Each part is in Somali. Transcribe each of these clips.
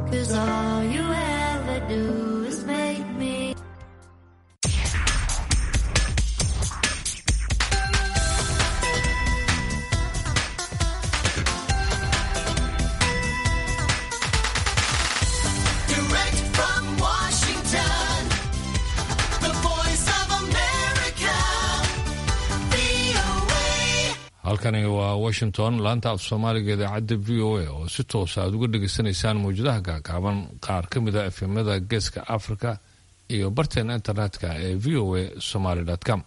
Cause all you ever do is make me. Direct from Washington, the voice of America, VOA. halkani waa washington laanta af soomaaliga idaacadda v o a oo si toosa aad uga dhegaysanaysaan mawjadaha gaagaaban qaar ka mid a efemada geeska africa iyo barteena internetka ee v o a somaly com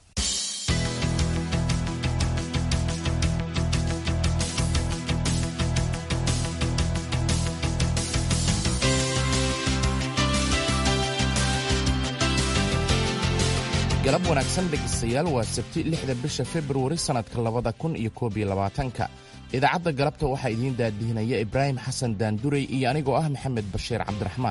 galab wanaagsan dhegaystayaal waa sabti lixda bisha februari sannadka labada kun iyo koob iyo labaatanka idaacadda galabta waxaa idiin daadihinaya ibraahim xasan daandurey iyo anigoo ah maxamed bashiir cabdiraxmaan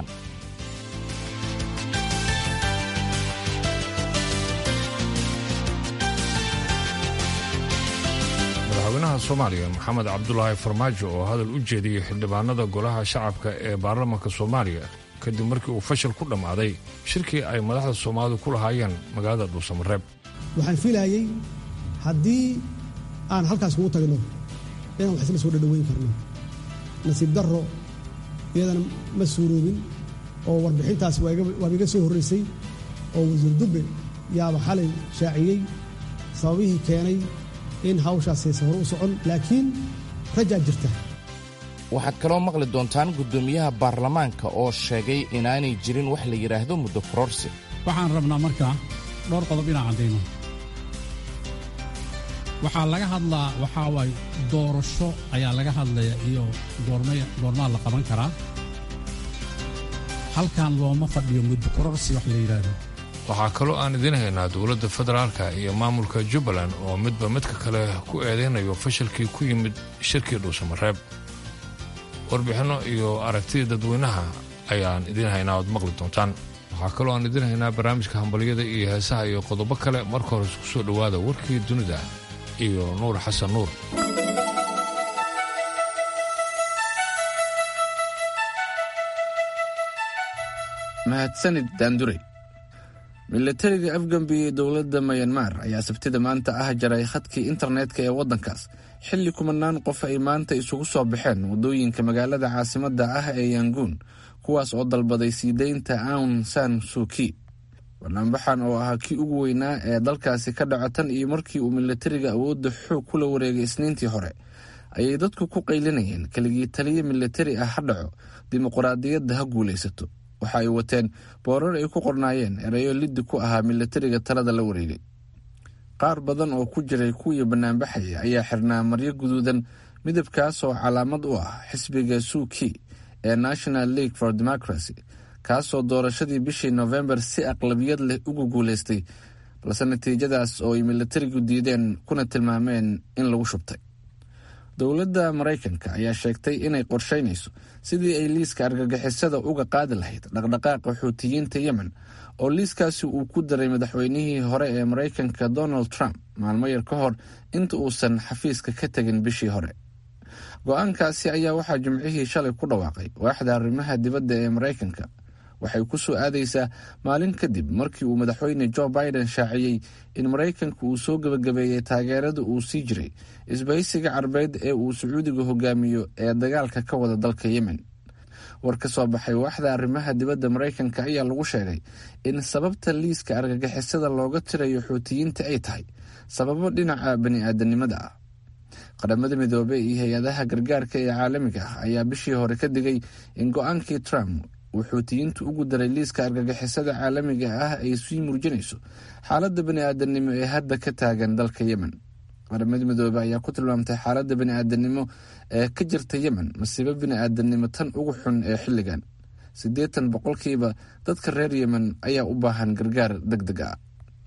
madaxweynaha soomaaliya maxamed cabdulaahi farmaajo oo hadal u jeediyey xildhibaanada golaha shacabka ee baarlamaanka soomaaliya kadib markii uu fashil ku dhammaaday shirkii ay madaxda soomaalidu ku lahaayeen magaalada dhuusamareeb waxaan filaayey haddii aan halkaas kugu tagno inaan wax isla soo dhadhaweyn karno nasiib darro iyadana ma suuroobin oo warbixintaas waa iga- waaba iga soo horraysay oo wasiir dubbe yaaba xalay shaaciyey sababihii keenay in hawshaas aysan hore u socon laakiin rajaa jirta waxaad kaloo maqli doontaan guddoomiyaha baarlamaanka oo sheegay inaanay jirin wax la yidhaahdo muddo kororsi waxaan rabnaa markaa dhowr qodob inaan caddayno waxaa laga hadlaa waxaa waaye doorasho ayaa laga hadlaya iyo goormay goormaa la qaban karaa halkan looma fadhiyo muddo kororsi wax la yidhaahdo waxaa kaloo aan idiin haynaa dowladda federaalka iyo maamulka jubbaland oo midba midka kale ku eedaynayo fashilkii ku yimid shirkii dhuusamareeb warbixinno iyo aragtida dadweynaha ayaan idiin haynaa ood maqli doontaan waxaa kaloo aan idiin haynaa barnaamijka hambalyada iyo heesaha iyo qodobo kale marka hore isku soo dhowaada warkii dunida iyo nuur xasan nuur mahadsanid daandurey milatariga afgambiye dowladda mayanmar ayaa sabtida maanta ah jaray khadkii internetka ee waddankaas xilli kumanaan qof ay maanta isugu soo baxeen waddooyinka magaalada caasimadda ah ee yanguun kuwaas oo dalbaday sii deynta aun san suuki banaanbaxan oo ahaa kii ugu weynaa ee dalkaasi ka dhaco tan iyo markii uu milatariga awoodda xoog kula wareegay isniintii hore ayay dadku ku qaylinayeen keligii taliya milatari ah ha dhaco dimuqraadiyadda ha guulaysato waxa ay wateen boorar ay ku qornaayeen erayo liddi ku ahaa milatariga talada la wareegay qaar badan oo ku jiray kuwii banaanbaxaya ayaa xirnaa maryo guduudan midabkaas oo calaamad u ah xisbiga suuki ee national league for democracy kaasoo doorashadii bishii nofembar si aqlabiyad leh ugu guulaystay balse natiijadaas oo ay milatarigu diideen kuna tilmaameen in lagu shubtay dowladda maraykanka ayaa sheegtay inay qorshaynayso sidii ay liiska argagixisada uga qaadi lahayd dhaqdhaqaaqa xuutiyiinta yemen oo liiskaasi uu ku daray madaxweynihii hore ee maraykanka donald trump maalmo yar ka hor inta uusan xafiiska ka tegin bishii hore go-aankaasi ayaa waxaa jimcihii shalay ku dhawaaqay waaxda arrimaha dibadda ee maraykanka waxay ku soo aadaysaa maalin kadib markii uu madaxweyne jo biden shaaciyey in maraykanka uu soo gebagabeeyey taageerada uu sii jiray isbahaysiga carbeed ee uu sacuudiga hogaamiyo ee dagaalka ka wada dalka yemen war ka soo baxay waaxda arrimaha dibadda maraykanka ayaa lagu sheegay in sababta liiska argagixisada looga tirayo xuutiyiinta ay tahay sababo dhinaca bani-aadanimada ah qaramada midoobey iyo hay-adaha gargaarka ee caalamiga ah ayaa bishii hore ka digay in go-aankii trump uu xuutiyiintu ugu daray liiska argagixisada caalamiga ah ay sii muujinayso xaaladda bani-aadanimo ee hadda ka taagan dalka yemen qaramada midoobe ayaa ku tilmaamtay xaaladda bani-aadanimo ee ka jirta yemen masiibo bani-aadanimo tan ugu xun ee xilligan siddeetan boqolkiiba dadka reer yemen ayaa u baahan gargaar deg deg ah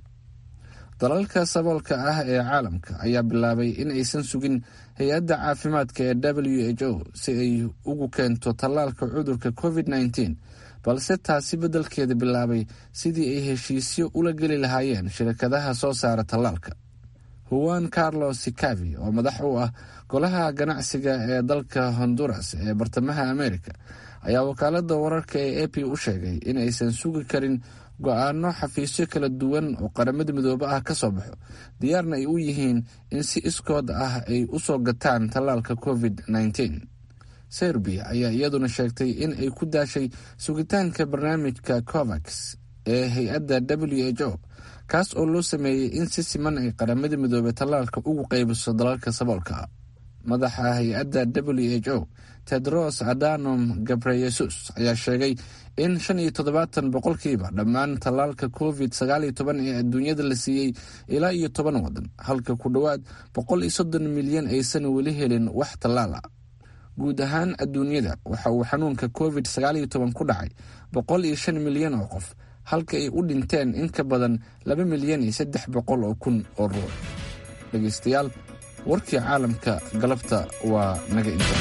dalalka saboolka ah ee caalamka ayaa bilaabay in aysan sugin hay-adda caafimaadka ee w h o si ay ugu keento tallaalka cudurka covid nteen balse taasi beddelkeeda bilaabay sidii ay heshiisyo ula geli lahaayeen shirkadaha soo saara tallaalka juan carlos sicavi oo madax u ah golaha ganacsiga ee dalka honduras ee bartamaha america ayaa wakaalada wararka ee a p u sheegay in aysan sugi karin go-aano xafiisyo kala duwan oo qaramada midoobe ah ka soo baxo diyaarna ay u yihiin in si iskood ah ay u soo gataan tallaalka covid -19 serbiya ayaa iyaduna sheegtay in ay ku daashay sugitaanka barnaamijka covax ee hay-adda w h o kaas oo loo sameeyey in si siman ay qaramada midoobe tallaalka ugu qaybiso dalalka saboolka madaxa hay-adda w h o tedros adanom gabreyesus ayaa sheegay in shan iyo toddobaatan boqolkiiba dhammaan tallaalka covid sagaal iyo toban ee adduunyada la siiyey ilaa iyo toban waddan halka ku dhowaad boqol iyo soddon milyan aysan weli helin wax tallaal ah guud ahaan adduunyada waxa uu xanuunka covid sagaal iyo toban ku dhacay boqol iyo shan milyan oo qof halka ay u dhinteen in ka badan laba milyan iyo saddex boqol oo kun oo ruux dhegaystayaal warkii caalamka galabta waa naga inta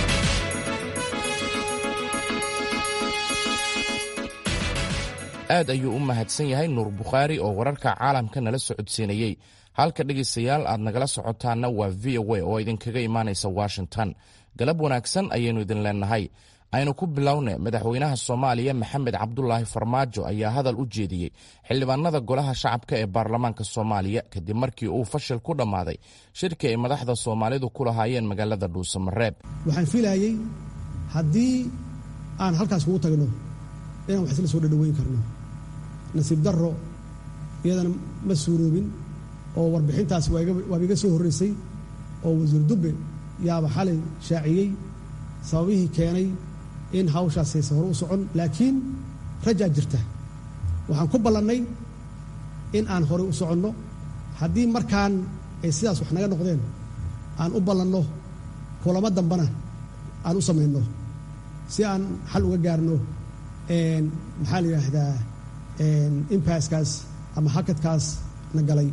aad ayuu u mahadsan yahay nuur bukhaari oo wararka caalamka nala socodsiinayey halka dhegaystayaal aad nagala socotaanna waa v o a oo idinkaga imaanaysa washington galab wanaagsan ayaynu idin leenahay aynu ku bilowne madaxweynaha soomaaliya maxamed cabdulaahi farmaajo ayaa hadal u jeediyey xildhibaanada golaha shacabka ee baarlamaanka soomaaliya kadib markii uu fashil ku dhammaaday shirki ay madaxda soomaalidu ku lahaayeen magaalada dhuusamareeb waxaan filayey haddii aan halkaas kugu tagno inaan wax isla soo dhadhaweyn karno nasiib darro iyadana ma suuroobin oo warbixintaas waaba iga soo horreysay oo wasiir dubbe yaaba xalay shaaciyey sababihii keenay in hawshaas hayse hore u socon laakiin rajaa jirta waxaan ku ballannay in aan horey u soconno haddii markaan ay sidaas wax naga noqdeen aan u ballanno kulamo dambana aan u samayno si aan xal uga gaarno maxaa la yidhaahdaa impaskaas ama hakadkaas na galay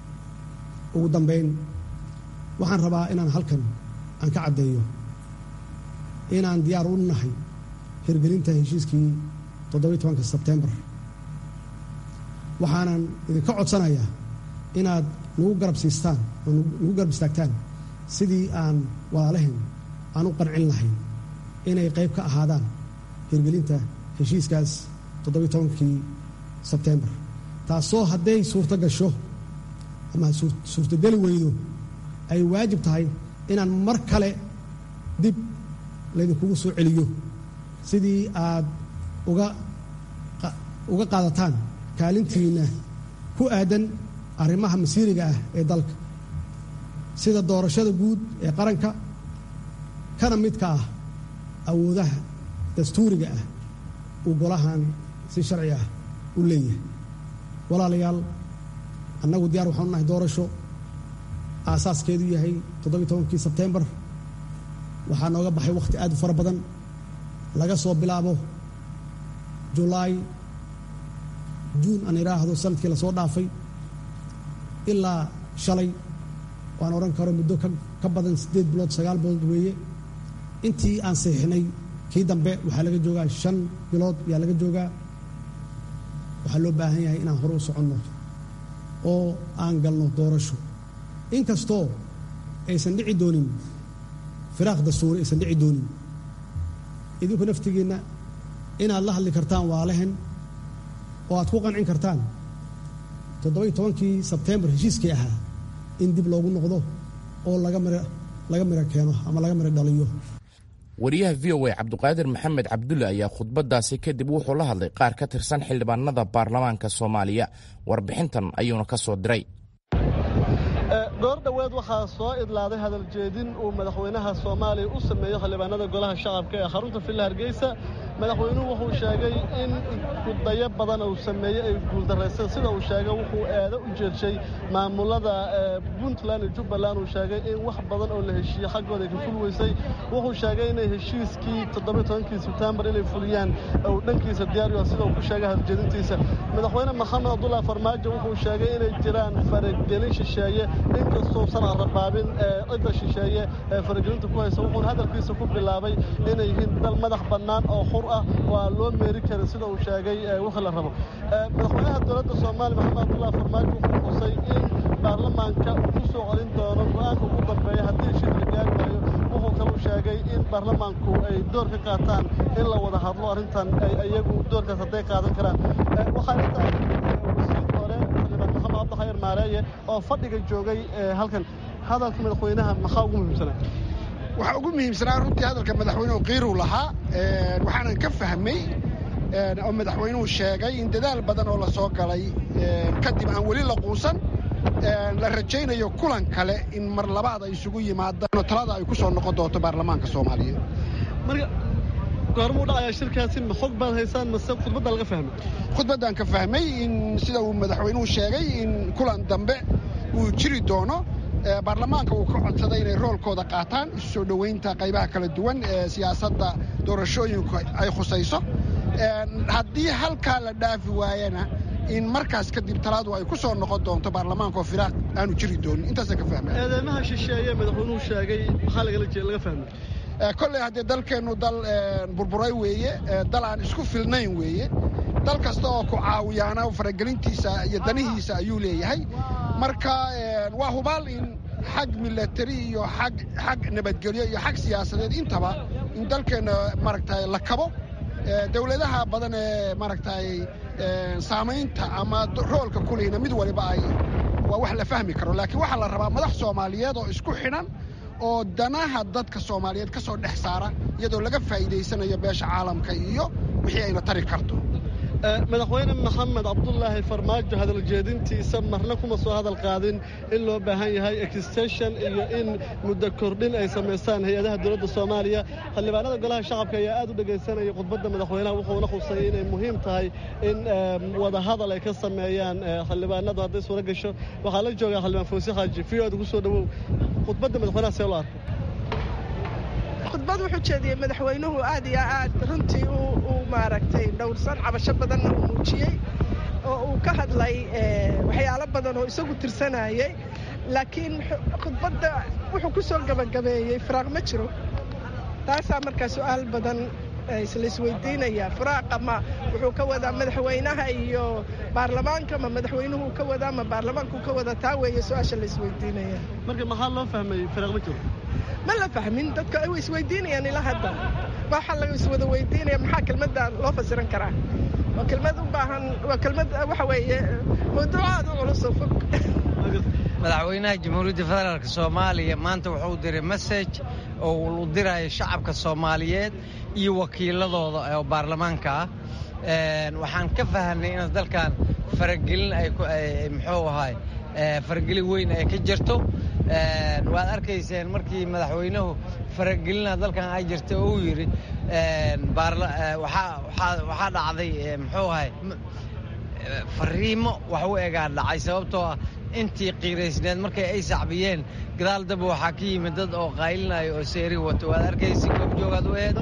ugu dambayn waxaan rabaa inaan halkan aan ka caddeeyo inaan diyaar u nahay hirgelinta heshiiskii toddobiyi tobanka sebtembar waxaanan idinka codsanayaa inaad nagu garab siistaan oo nagu garab istaagtaan sidii aan walaalahayn aan u qancin lahayn inay qayb ka ahaadaan hirgelinta heshiiskaas toddobiyi tobankii sebtembar taasoo hadday suurto gasho ama suurtogeli weydo ay waajib tahay inaan mar kale dib laydinkugu soo celiyo sidii aad uga uga qaadataan kaalintiinna ku aadan arrimaha masiiriga ah ee dalka sida doorashada guud ee qaranka kana midka ah awoodaha dastuuriga ah uu golahan si sharci ah u leeyahay walaalayaal annagu diyaar waxaanu nahay doorasho aasaaskeedu yahay toddobiyi tobankii sebtembar waxaa nooga baxay wakhti aad u fara badan laga soo bilaabo julaay juun aan idhaahdo sanadkii lasoo dhaafay ilaa shalay waan odhan karo muddo ka badan siddeed bilood sagaal bilood weeye intii aan saxiixnay kii dambe waxaa laga joogaa shan bilood ayaa laga joogaa waxaa loo baahan yahay inaan hore u soconno oo aan galno doorasho inkastoo aysan dhici doonin firaaq dastuuri aysan dhici doonin idinku naftigiinna inaad la hadli kartaan waalehen oo aad ku qancin kartaan toddobiyi tobankii sebtembar heshiiskii ahaa in dib loogu noqdo oo laga mir laga miro keeno ama laga miro dhaliyo wariyaha v o a cabduqaadir maxamed cabdulle ayaa khudbadaasi kadib wuxuu la hadlay qaar ka tirsan xildhibaanada baarlamaanka soomaaliya warbixintan ayuuna ka soo diray goor dhoweed waxaa soo idlaaday hadal jeedin uu madaxweynaha soomaaliya u sameeyo xildhibaanada golaha shacabka ee xarunta villa hargeysa madaxweynuhu wuxuu sheegay in gudayo badan uu sameeyey ay guuldarrayseen sida uu sheegay wuxuu eedo u jeedshay maamulada puntland iyo jubbaland uu sheegay in wax badan oo la heshiiyey xaggooda ay ka ful weysay wuxuu sheegay inay heshiiskii toddobiyi tobankii sebtembar inay fuliyaan uu dhankiisa diyaariyo sida uu ku sheegay hadaljeedintiisa madaxweyne maxamed cabdullahi farmaajo wuxuu sheegay inay jiraan faragelin shisheeye inkastousan arrabaabin cidda shisheeye ee faragelinta ku haysa wuxuuna hadalkiisa ku bilaabay inay yihiin dal madax bannaan oo xur ah waa loo meeri karin sida uu sheegay wixii la rabo madaxweynaha dowladda soomaaliya maxamed cabdullahi farmaajo wuxuu xusay in baarlamaanka uu ku soo celin doono go-aanka ugu dambeeya haddii shir la gaari waayo wuxuu kaluu sheegay in baarlamaanku ay door ka qaataan in la wada hadlo arrintan ay iyagu doorkaas hadday qaadan karaan waxaa intaa wasiir hore xildhibaan maxamed cabdixayar maareeye oo fadhiga joogay halkan hadalka madaxweynaha maxaa ugu muhiimsanaa waxaa ugu muhiimsanaa runtii hadalka madaxweynuhu qiiruu lahaa waxaanan ka fahmay oo madaxweynuhu sheegay in dadaal badan oo la soo galay kadib aan weli la quusan la rajaynayo kulan kale in mar labaad ay isugu yimaadaan oo talada ay ku soo noqon doonto baarlamaanka soomaaliyeed marka goormuu dhacayaa shirkaasi ma xog baad haysaan mase khudbadda laga fahmay khudbaddaan ka fahmay in sida uu madaxweynuhu sheegay in kulan dambe uu jiri doono baarlamaanka uu ka codsaday inay roolkooda qaataan isu soo dhoweynta qaybaha kala duwan ee siyaasadda doorashooyinku ay khusayso haddii halkaa la dhaafi waayana in markaas kadib talaadu ay ku soo noqon doonto baarlamaanka oo firaaq aanu jiri doonin intaasaan ka fahmay eedeymaha shisheeye madaxweynuhu sheegay maxaa laga fahmay kolley haddee dalkeennu dal burburay weeye dal aan isku filnayn weeye dal kasta oo ku caawiyaana faragelintiisa iyo danihiisa ayuu leeyahay marka waa hubaal in xag milatari iyo ag xag nabadgelyo iyo xag siyaasadeed intaba in dalkeenna maaragtay la kabo dowladaha badan ee maaragtay saamaynta ama roolka kulihina mid waliba ay waa wax la fahmi karo laakiin waxaa la rabaa madax soomaaliyeed oo isku xidhan oo danaha dadka soomaaliyeed ka soo dhex saara iyadoo laga faa'iidaysanayo beesha caalamka iyo wixii ayna tari karto madaxweyne maxamed cabdulaahi farmaajo hadal jeedintiisa marna kuma soo hadal qaadin in loo baahan yahay extension iyo in muddo kordhin ay samaystaan hay-adaha dowladda soomaaliya xildhibaanada golaha shacabka ayaa aad u dhegaysanaya khudbadda madaxweynaha wuxuuna khusayay inay muhiim tahay in wada hadal ay ka sameeyaan xildhibaanadu hadday suuro gasho waxaa la joogaa xildhibaan fawsi xaaji fiyoada ku soo dhowow khudbadda madaxweynaha see loo arkay khudbad wuxuu jeediyey madaxweynuhu aad iyo aad runtii uu maaragtay dhowrsan cabasho badanna uu muujiyey oo uu ka hadlay waxyaalo badan oo isagu tirsanayay laakiin khudbadda wuxuu ku soo gabagabeeyey firaaq ma jiro taasaa markaa su'aal badan islaisweydiinaya firaaqa ma wuxuu ka wadaa madaxweynaha iyo baarlamaanka ma madaxweynuhu ka wadaa ma baarlamaanku ka wadaa taa weeye su-aasha la isweydiinaya marka maxaa loo fahmay firaaq ma jiro ma la fahmin dadka ay isweydiinayaan ilaa hadda waxaa la iswada weydiinaya maxaa kelmadda loo fasiran karaa waa kelmad u baahan waa kelmad waxa weeye mawduuc aad u culus oo fog madaxweynaha jamhuuriyadda federaalk soomaaliya maanta wuxuu diray message oo uu dirayo shacabka soomaaliyeed iyo wakiiladooda oo baarlamaanka ah waxaan ka fahanay in dalkan faragelin ay muxuu ahaay faragelin weyn ay ka jirto waad arkayseen markii madaxweynuhu faragelina dalkan ay jirta oo uu yidhi waxaa dhacday muxuu ahay fariimo wax u egaa dhacay sababtoo ah intii qiiraysneed markay ay sacbiyeen gadaal daba waxaa ka yimid dad oo qaylinayo oo seeri wato waad arkaysa goobjoogaad u aheed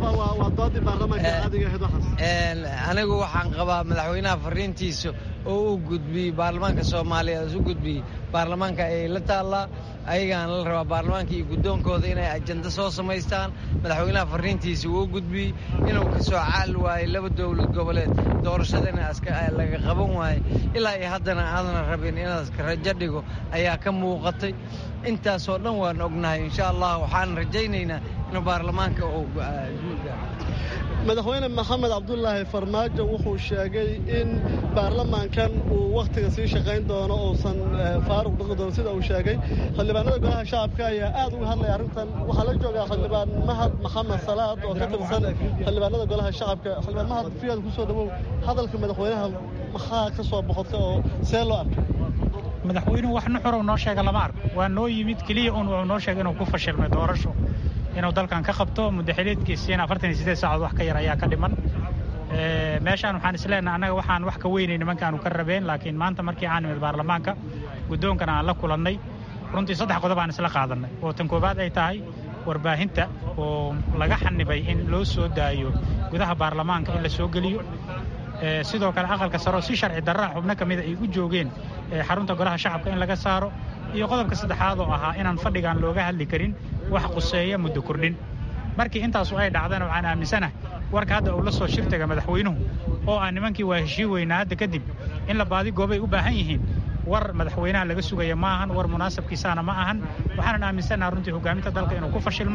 anigu waxaan qabaa madaxweynaha fariintiisa oo uu gudbiyey baarlamaanka soomaaliyeed u gudbiyey baarlamaanka ayay la taallaa ayagaana la rabaa baarlamaanka iyo guddoonkooda inay ajando soo samaystaan madaxweynaha fariintiisa wuu gudbiyey inuu ka soo caali waayey laba dowlad goboleed doorashadana laga qaban waayey ilaa iyo haddana aadana rabin inaad rajo dhigo ayaa ka muuqatay intaasoo dhan waan ognahay insha allah waxaan rajaynaynaa inuu baarlamaanka uu madaxweyne maxamed cabdulaahi farmaajo wuxuu sheegay in baarlamaankan uu wakhtiga sii shaqayn doono uusan faaruq dhaqi doono sida uu sheegay xildhibaanada golaha shacabka ayaa aad uga hadlaya arrintan waxaa la joogaa xildhibaan mahad maxamed salaad oo ka tirsan xildhibaanada golaha shacabka xildhibaan mahad fiyaad ku soo dhawow hadalka madaxweynaha maxaa ka soo boqotay oo see loo arkay madaxweynuhu wax nuxurow noo sheega lama arko waa noo yimid keliya un wuxuu noo sheegay inuu ku fashilmay doorasho inuu dalkan ka qabto muddaxileedkiisiina afartan iyo siddeed saacood wax ka yar ayaa ka dhiman meeshaan waxaan isleenaha annaga waxaan wax ka weynay nimankaanu ka rabeen laakiin maanta markii aan nimid baarlamaanka guddoonkana aan la kulannay runtii saddex qodob aan isla qaadannay oo tan koowaad ay tahay warbaahinta oo laga xanibay in loo soo daayo gudaha baarlamaanka in la soo geliyo sidoo kale aqalka saroo si sharci darraa xubno ka mida ay u joogeen xarunta golaha shacabka in laga saaro iyo qodobka saddexaad oo ahaa inaan fadhigaan looga hadli karin wax quseeya muddo kordhin markii intaasu ay dhacdana waxaan aaminsanaha warka hadda uu la soo shirtaga madaxweynuhu oo ah nimankii waa heshii weynaa hadda kadib in la baadi goobay u baahan yihiin war madaxweynaha laga sugaya ma ahan war munaasabkiisaana ma ahan waxaanan aaminsannaha runtii hogaaminta dalka inuu ku fashilmay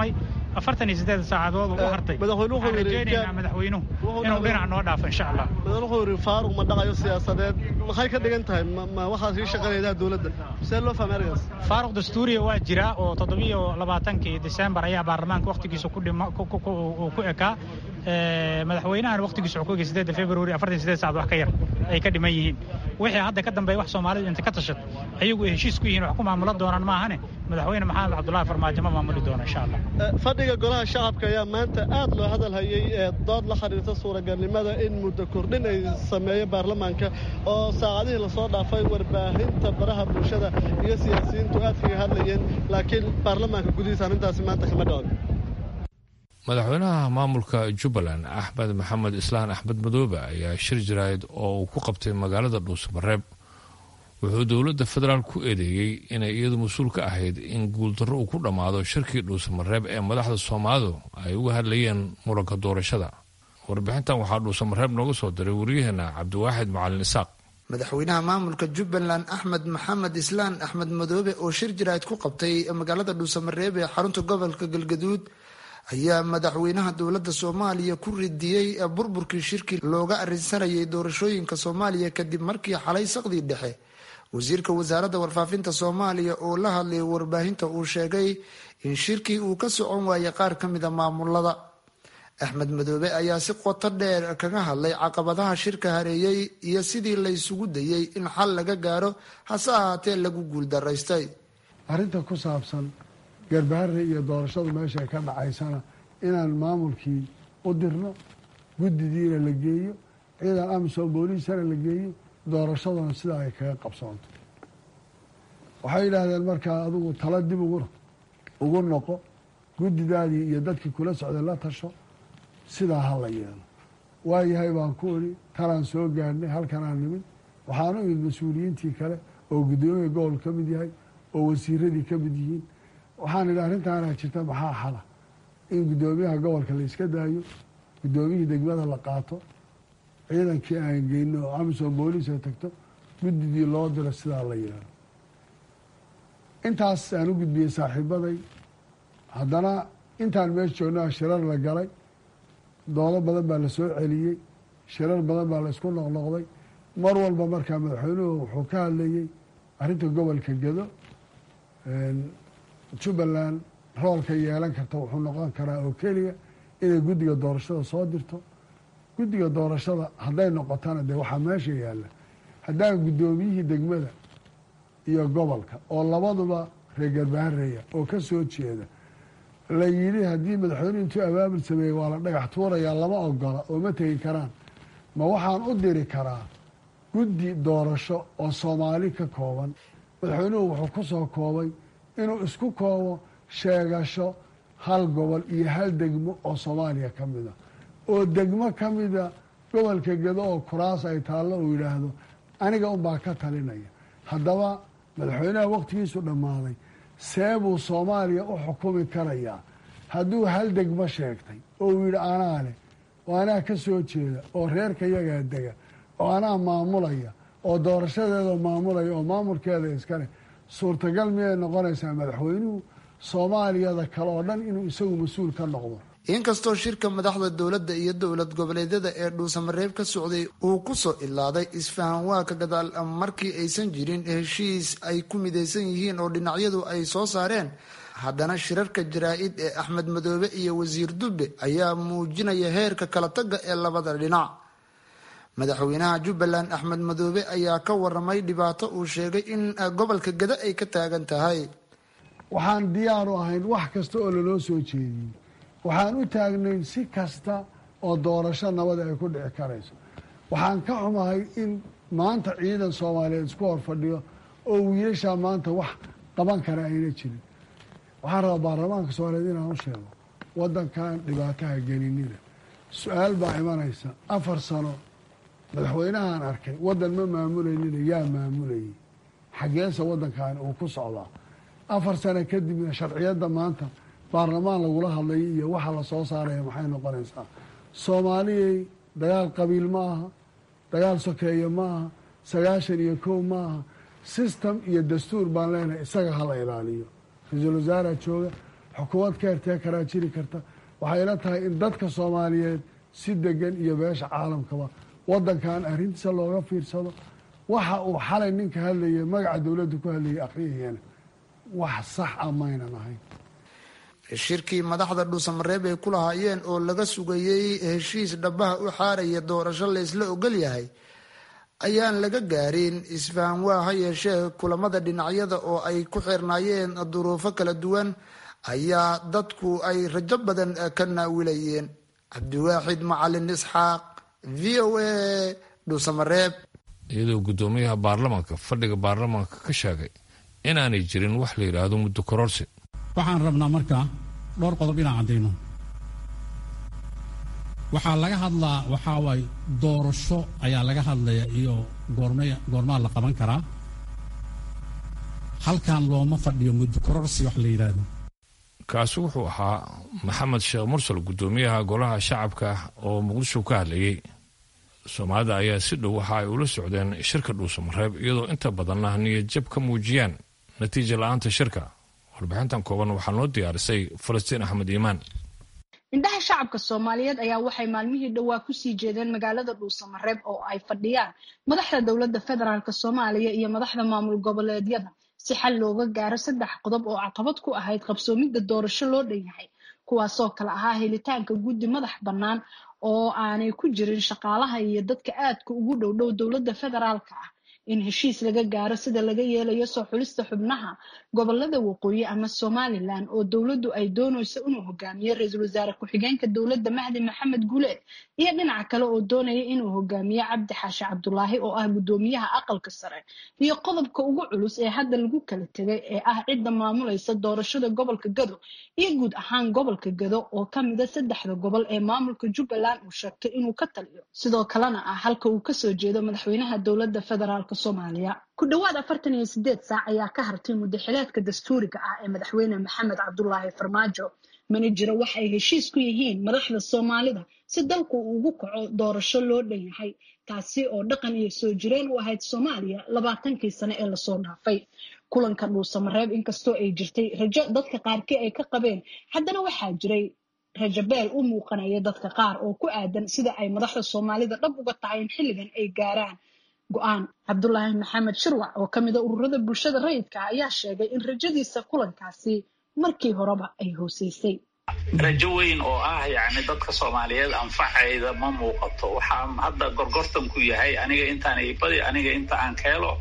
afartan iyo siddeed saacadood u hartay madaxweynuhu waxaan wuxuu yidhi rajaynaynaa madaxweynuhu inuu dhinac noo dhaafo insha allah madaxweynuhu wuxuu yidhi faaruq ma dhaqayo siyaasadeed maxay ka dhigan tahay ma ma waxaad sii shaqaynaydaa dowladda see loo fahmay argaas faaruq dastuuriya waa jira oo toddobiyo labaatankii disembar ayaa baarlamaanka wakhtigiisa ku dhima ku- ku- ku- uu ku ekaa Ee, madaxweynahan wakhtigiisa wuxuu ku egay sideedda februari afartan iyo siddeed saacad wax ka yar ay ka dhiman yihiin wixii hadda ka dambeeya wax soomaalidu inta ka tashat ayagu ay heshiis ku yihiin wax ku maamulo doonaan maahane madaxweyne maxamed cabdullaahi farmaajo ma maamuli doono insha allah Eh, fadhiga golaha shacabka ayaa maanta aad loo hadal hayay ee dood la xiriirta suuragalnimada in muddo kordhin ay sameeyo baarlamaanka oo saacadihii lasoo dhaafay warbaahinta baraha bulshada iyo siyaasiyiintu aad kaga hadlayeen laakiin baarlamaanka gudihiisa arrintaasi maanta kama dhicin madaxweynaha maamulka jubbaland axmed maxamed islaan axmed madoobe ayaa shir jaraa'id oo uu ku qabtay magaalada dhuusamareeb wuxuu dowladda federaal ku eedeeyey inay iyadu mas-uul ka ahayd in guuldarro uu ku dhammaado shirkii dhuusamareeb ee madaxda soomaalidu ay uga hadlayeen muranka doorashada warbixintan waxaa dhuusamareeb nooga soo diray waryaheena cabdiwaaxid macalin isaaq madaxweynaha maamulka jubbaland axmed maxamed islaan axmed madoobe oo shir jaraa'id ku qabtay magaalada dhuusamareeb ee xarunta gobolka galgaduud ayaa madaxweynaha dowladda soomaaliya ku ridiyey burburkii shirki looga arrinsanayay doorashooyinka soomaaliya kadib markii xalay saqdii dhexe wasiirka wasaaradda warfaafinta soomaaliya oo la hadlayay warbaahinta uu sheegay in shirkii uu ka socon waayay qaar ka mida maamulada axmed madoobe ayaa si qoto dheer kaga hadlay caqabadaha shirka hareeyey iyo sidii la isugu dayey in xal laga gaaro hase ahaatee lagu guuldaraystay arrinta ku saabsan garbaharre iyo doorashadu meesha ka dhacaysana inaan maamulkii u dirno guddidiina la geeyo ciidan amisom booliisana la geeyo doorashaduna sidaa ay kaga qabsoonto waxay yidhaahdeen markaa adigu tala dib ugu ugu noqo guddidaadii iyo dadkii kula socday la tasho sidaa ha la yeelo waayahay baan ku idhi talaan soo gaadhnay halkanaan nimid waxaan u imid mas-uuliyiintii kale oo guddoomiya gobol ka mid yahay oo wasiiradii ka mid yihiin waxaan idhi arrintaanaa jirta maxaa xala in guddoomiyaha gobolka la iska daayo guddoomiyihii degmada la qaato ciidankii aan geyno oo amisom booliisa tagto guddidii loo diro sidaa la yeelo intaas aan u gudbiyey saaxiibaday haddana intaan meesha joognaha shirar la galay doodo badan baa la soo celiyey shirar badan baa la isku noqnoqday mar walba markaa madaxweynuhu wuxuu ka hadlayey arrinta gobolka gedo jubbaland roolka yeelan karta wuxuu noqon karaa oo keliya inay guddiga doorashada soo dirto guddiga doorashada hadday noqotana dee waxaa meesha yaalla haddaan guddoomiyihii degmada iyo gobolka oo labaduba reer garbahareeya oo ka soo jeeda la yidhi haddii madaxweynuhu intuu abaabul sameeyey waa la dhagax tuurayaa lama ogola oo ma tegi karaan ma waxaan u diri karaa guddi doorasho oo soomaali ka kooban madaxweynuhu wuxuu ku soo koobay inuu isku koobo sheegasho hal gobol iyo hal degmo oo soomaaliya ka mida oo degmo ka mida gobolka gedo oo kuraas ay taallo uu yidhaahdo aniga unbaa ka talinaya haddaba madaxweynaha wakhtigiisu dhammaaday see buu soomaaliya u xukumi karayaa hadduu hal degmo sheegtay oo uu yidhi anaa leh oo anaa ka soo jeeda oo reerka yagaa dega oo anaa maamulaya oo doorashadeeda maamulaya oo maamulkeeda iskale suurtagal miyay noqonaysaa madaxweynuhu soomaaliyada kale oo dhan inuu isagu mas-uul ka noqdo inkastoo shirka madaxda dowladda iyo dowlad goboleedyada ee dhuusamareeb ka socday uu ku soo ilaaday isfahan waa ka gadaal markii aysan jirin heshiis ay ku midaysan yihiin oo dhinacyadu ay soo saareen haddana shirarka jaraa-id ee axmed madoobe iyo wasiir dubbe ayaa muujinaya heerka kala tagga ee labada dhinac madaxweynaha jubbaland axmed madoobe ayaa ka waramay dhibaato uu sheegay in gobolka gada ay ka taagan tahay waxaan diyaaru ahayn wax kasta oo lanoo soo jeediyey waxaan u taagnayn si kasta oo doorasho nabada ay ku dhici karayso waxaan ka xumahay in maanta ciidan soomaaliyeed isku hor fadhiyo oo wiilashaa maanta wax qaban kara ayna jirin waxaan rabaa baarlamaanka soomaaliyeed inaan u sheego waddankan dhibaataha gelinida su-aal baa imanaysa afar sano madaxweynahaan arkay waddan ma maamuleynina yaa maamulayay xaggeesa waddankan uu ku socdaa afar sano kadibna sharciyadda maanta baarlamaan lagula hadlayo iyo waxa la soo saaraya maxay noqonaysaa soomaaliyay dagaal qabiil ma aha dagaal sokeeye ma aha sagaashan iyo kow ma aha system iyo dastuur baan leenahay isaga hala ilaaliyo ra-iisul wasaaraa jooga xukuumad ka hertee karaa jiri karta waxay ila tahay in dadka soomaaliyeed si degan iyo beesha caalamkaba wadankan arrintiisa looga fiirsado waxa uu xalay ninka hadlaya magaca dowladda ku hadlayay akhriyayana wax sax a maynan ahayn shirkii madaxda dhuusamareeb ay ku lahaayeen oo laga sugayey heshiis dhabaha u xaaraya doorasho laysla ogol yahay ayaan laga gaarin isfahan waa ha yeeshee kulamada dhinacyada oo ay ku xirnaayeen duruufo kala duwan ayaa dadku ay rajo badan ka naawilayeen cabdiwaaxid macalin isxaaq v o a dhuusamareeb iyadoo guddoomiyaha baarlamaanka fadhiga baarlamaanka ka sheegay inaanay jirin wax la yidhaahdo muddo kororsi waxaan rabnaa markaa dhowr qodob inaan caddayno waxaa laga hadlaa waxaa waaye doorasho ayaa laga hadlaya iyo goormay goormaa la qaban karaa halkan looma fadhiyo muddo kororsi wax la yidhaahdo kaasi wuxuu ahaa maxamed sheekh mursal guddoomiyaha golaha shacabka oo muqdisho ka hadlayey soomaalida ayaa si dhow waxa ay ula socdeen shirka dhuusamareeb iyadoo inta badanna niyad jab ka muujiyaan natiija la-aanta shirka warbixintan kooban waxaa noo diyaarisay falastiin axmed iimaan indhaha shacabka soomaaliyeed ayaa waxay maalmihii dhowaa kusii jeedeen magaalada dhuusamareeb oo ay fadhiyaan madaxda dowladda federaalk soomaaliya iyo madaxda maamul goboleedyada si xal looga gaaro saddex qodob oo caqabad ku ahayd qabsoomidda doorasho loo dhan yahay kuwaasoo kale ahaa helitaanka guddi madax bannaan oo aanay ku jirin shaqaalaha iyo dadka aadka ugu dhow dhow dowladda federaalka ah in heshiis laga gaaro sida laga yeelayo soo xulista xubnaha gobolada waqooyi ama somalilan oo dowladdu ay doonayso inuu hogaamiyo ra-iisul wasaare ku-xigeenka dowladda mahdi maxamed guuleed iyo dhinaca kale oo doonaya inuu hogaamiyo cabdi xaashi cabdulaahi oo ah guddoomiyaha aqalka sare iyo qodobka ugu culus ee hadda lagu kala tegay ee ah cidda maamulaysa doorashada gobolka gado iyo guud ahaan gobolka gado oo kamida saddexda gobol ee maamulka jubbaland uu sheegtay inuu ka taliyo sidoo kalena ah halka uu kasoo jeedo madaxweynaha dowladda federaalk soomaaliya ku dhowaad afartan iyo sideed saac ayaa ka hartay muddaxileedka dastuuriga ah ee madaxweyne maxamed cabdulaahi farmaajo mana jiro wax ay heshiis ku yihiin madaxda soomaalida si dalku uu ugu kaco doorasho loo dhan yahay taasi oo dhaqan iyo soo jireen u ahayd soomaaliya labaatankii sane ee lasoo dhaafay kulanka dhuusamareeb inkastoo ay jirtay rajo dadka qaarkii ay ka qabeen haddana waxaa jiray rajabeel u muuqanaya dadka qaar oo ku aadan sida ay madaxda soomaalida dhab uga tahay in xilligan ay gaaraan go-aan cabdulaahi maxamed shirwac oo ka mida ururada bulshada rayidka ah ayaa sheegay in rajadiisa kulankaasi markii horeba ay hooseysay rajo weyn oo ah yacni dadka soomaaliyeed anfacayda ma muuqato waxaa hadda gorgortanku yahay aniga intaan ibadi aniga inta aan ka helo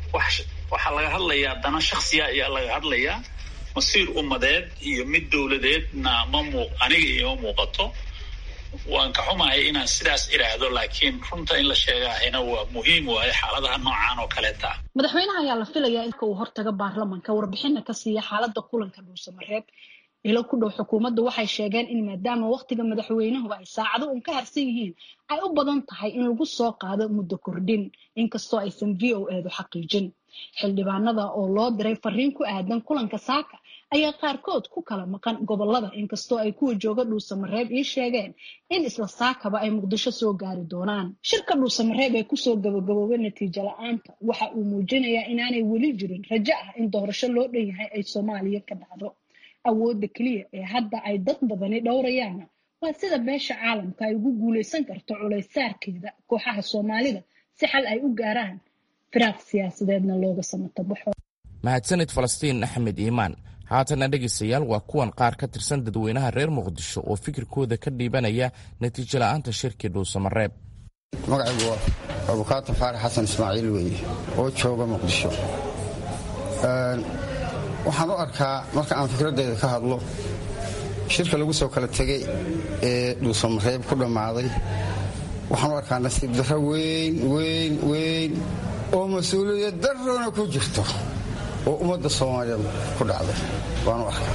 waxaa laga hadlayaa dana shaksiya ayaa laga hadlayaa masiir ummadeed iyo mid dowladeedna ma muuq aniga ioma muuqato waan ka xumahay inaan sidaas idhaahdo laakiin runta in la sheegaahina waa muhiim waayo xaaladaha noocaan oo kaleeta madaxweynaha ayaa la filayaa inka uu hortaga baarlamanka warbixina ka siiya xaaladda kulanka dhuusamareeb ilo ku dhow xukuumaddu waxay sheegeen in maadaama wakhtiga madaxweynuhu ay saacado uun ka harsan yihiin ay u badan tahay in lagu soo qaado muddo kordhin inkastoo aysan v o eedu xaqiijin xildhibaanada oo loo diray fariin ku aadan kulanka saaka ayaa qaarkood ku kala maqan gobolada inkastoo ay kuwa jooga dhuusamareeb ii sheegeen in isla saakaba ay muqdisho soo gaari doonaan shirka dhuusamareeb ee kusoo gabagaboobay natiijo la-aanta waxa uu muujinayaa inaanay weli jirin rajo ah in doorasho loo dhan yahay ay soomaaliya ka dhacdo awoodda keliya ee hadda ay dad badani dhowrayaana waa sida beesha caalamka ay ugu guulaysan karto culaysaarkeeda kooxaha soomaalida si xal ay u gaaraan firaaq siyaasadeedna looga samatabaxo mahadsanid falastiin axmed iimaan haatana dhegaystayaal waa kuwan qaar ka tirsan dadweynaha reer muqdisho oo fikirkooda ka dhiibanaya natiijo la-aanta shirkii dhuusamareeb magacaygu waa abukaato faarax xasan ismaaciil weeye oo jooga muqdisho waxaan u arkaa marka aan fikraddeeda ka hadlo shirka lagu soo kala tegay ee dhuusamareeb ku dhammaaday waxaan u arkaa nasiib darro weyn weyn weyn oo mas-uuliyad darrona ku jirto oo ummadda soomaaliyeed ku dhacday waan u arkaa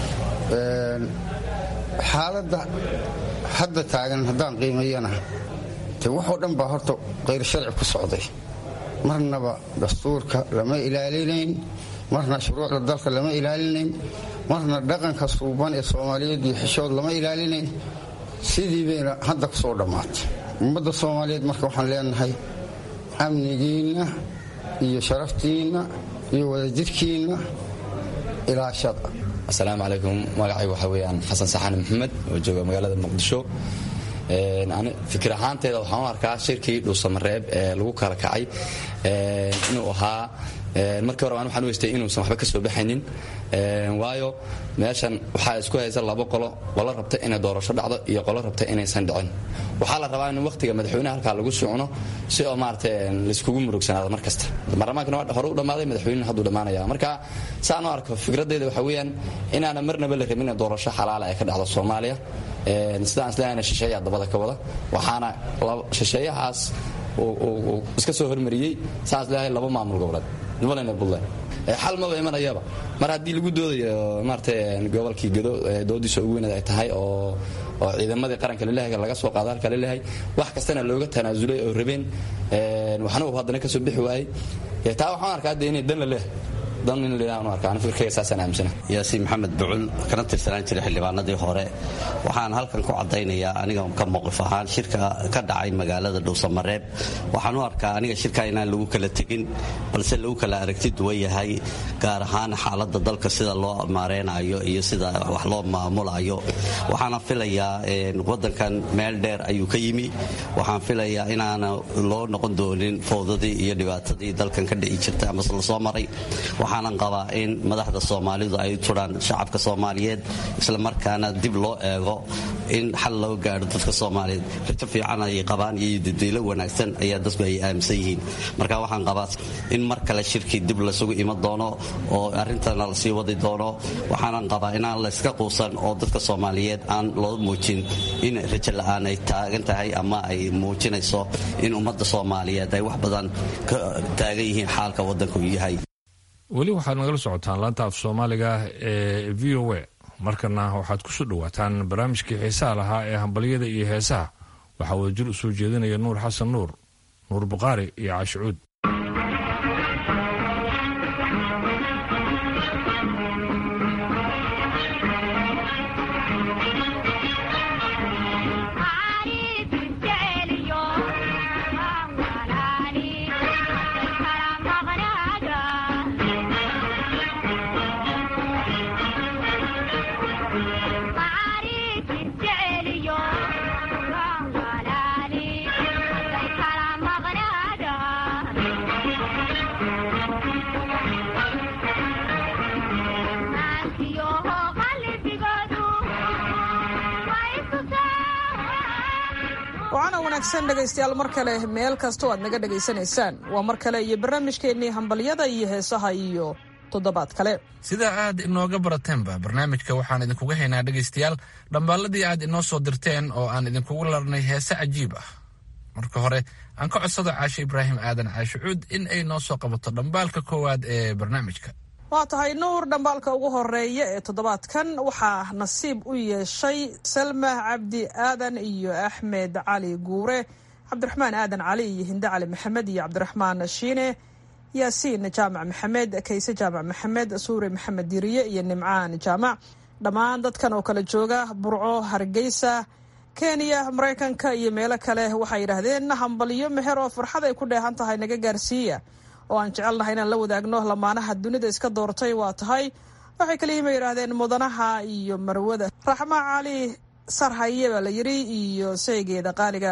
xaaladda hadda taagan haddaan qiimayana de waxoo dhan baa horta qayr sharci ku socday marnaba dastuurka lama ilaalinayn marna shuruucda dalka lama ilaalinayn marna dhaqanka suuban ee soomaaliyeed iyo xishood lama ilaalinayn sidii bayna hadda ku soo dhammaatay ummadda soomaaliyeed marka waxaan leenahay amnigiinna iyo sharaftiinna iyo wadajirkiinna ilaashada assalaamu calaykum magacayga waxaa weeyaan xasan saxani maxamed oo jooga magaalada muqdisho fikir ahaanteeda waxaan u arkaa shirkii dhuusamareeb ee lagu kala kacay inuu ahaa markii hore waxaan u haystay inuusan waxba ka soo baxaynin waayo meeshan waxaa isku haysa laba qolo qolo rabta inay doorasho dhacdo iyo qolo rabta inaysan dhicin waxaa la rabaa in wakhtiga madaxweynaha halkaa lagu socno si oo maarata laiskugu murugsanaado mar kasta baarlamaankana waa hore u dhammaaday madaxweynuhu hadduu dhammaanaya marka saan u arko fikradeyda waxa weeyaan inaana marnaba la rabin in doorasho xalaala ay ka dhacdo soomaaliya sidaan islahayna shisheeyaa dabada ka wada waxaana shisheeyahaas uu iska soo hormariyey saan isleeyahay laba maamul goboleed jubaland iyo puntland xal maba imanayaba mar haddii lagu doodayo maarata gobolkii gado doodiisa ugu weyneed ay tahay oo oo ciidamadii qaranka lalehay laga soo qaado halka lalehay wax kastana looga tanaasulay oo rabeen waxna uu haddana ka soo bixi waayey taa waxaan arkaa hadda inay dan la leehay yaasiin maxamed bucul kana tirsanaan jiray xildhibaanadii hore waxaan halkan ku caddaynayaa aniga ka mowqif ahaan shirka ka dhacay magaalada dhuusamareeb waxaan u arkaa aniga shirka inaan lagu kala tegin balse lagu kala aragti duwan yahay gaar ahaan xaaladda dalka sida loo maareynayo iyo sida wax loo maamulayo waxaana filayaa wadankan meel dheer ayuu ka yimi waxaan filayaa inaana loo noqon doonin fowdadii iyo dhibaatadii dalkan ka dhici jirtay amase lasoo maray waxaanan qabaa in madaxda soomaalidu ay turaan shacabka soomaaliyeed islamarkaana dib loo eego in xal loo gaadho dadka soomaaliyeed rajo fiican ay qabaan iyo dadiilo wanaagsan ayaa dadku ay aaminsan yihiin marka waxaan qabaa in mar kale shirkii dib lasugu iman doono oo arrintana lasii wadi doono waxaanan qabaa inaan layska quusan oo dadka soomaaliyeed aan loo muujin in rajo la'aan ay taagan tahay ama ay muujinayso in ummadda soomaaliyeed ay wax badan ka taagan yihiin xaalka waddanku yahay weli waxaad nagala socotaan laanta af soomaaliga ee v o a markana waxaad ku soo dhowaataan barnaamijkii xiisaha lahaa ee hambalyada iyo heesaha waxaa wadajir u soo jeedinaya nuur xasan nuur nuur bukhaari iyo caashicuud waxaana wanaagsan dhegaystayaal mar kale meel kastoo aad naga dhegaysanaysaan waa mar kale iyo barnaamijkeennii hambalyada iyo heesaha iyo toddobaad kale sida aad inooga barateenba barnaamijka waxaan idinkuga haynaa dhegaystayaal dhambaalladii aad inoo soo dirteen oo aan idinkugu larnay heese cajiib ah marka hore aan ka codsado caashe ibraahim aadan caashicuud in ay noo soo qabato dhambaalka koowaad ee barnaamijka waa tahay nuur dhambaalka ugu horeeya ee toddobaadkan waxaa nasiib u yeeshay salma cabdi aadan iyo axmed cali guure cabdiraxmaan aadan cali iyo hinde cali maxamed iyo cabdiraxmaan shiine yaasiin jaamac maxamed kayse jaamac maxamed suure maxamed diriye iyo nimcaan jaamac dhammaan dadkan oo kala jooga burco hargeysa kenya maraykanka iyo meelo kale waxay yidhaahdeen hambalyo meher oo farxad ay ku dheehan tahay naga gaarsiiya oo aan jecelnahay inaan la wadaagno lamaanaha dunida iska doortay waa tahay waxay kaliyima yidhaahdeen mudanaha iyo marwada raxma cali sarhaye baa la yidhi iyo saygeeda qaaliga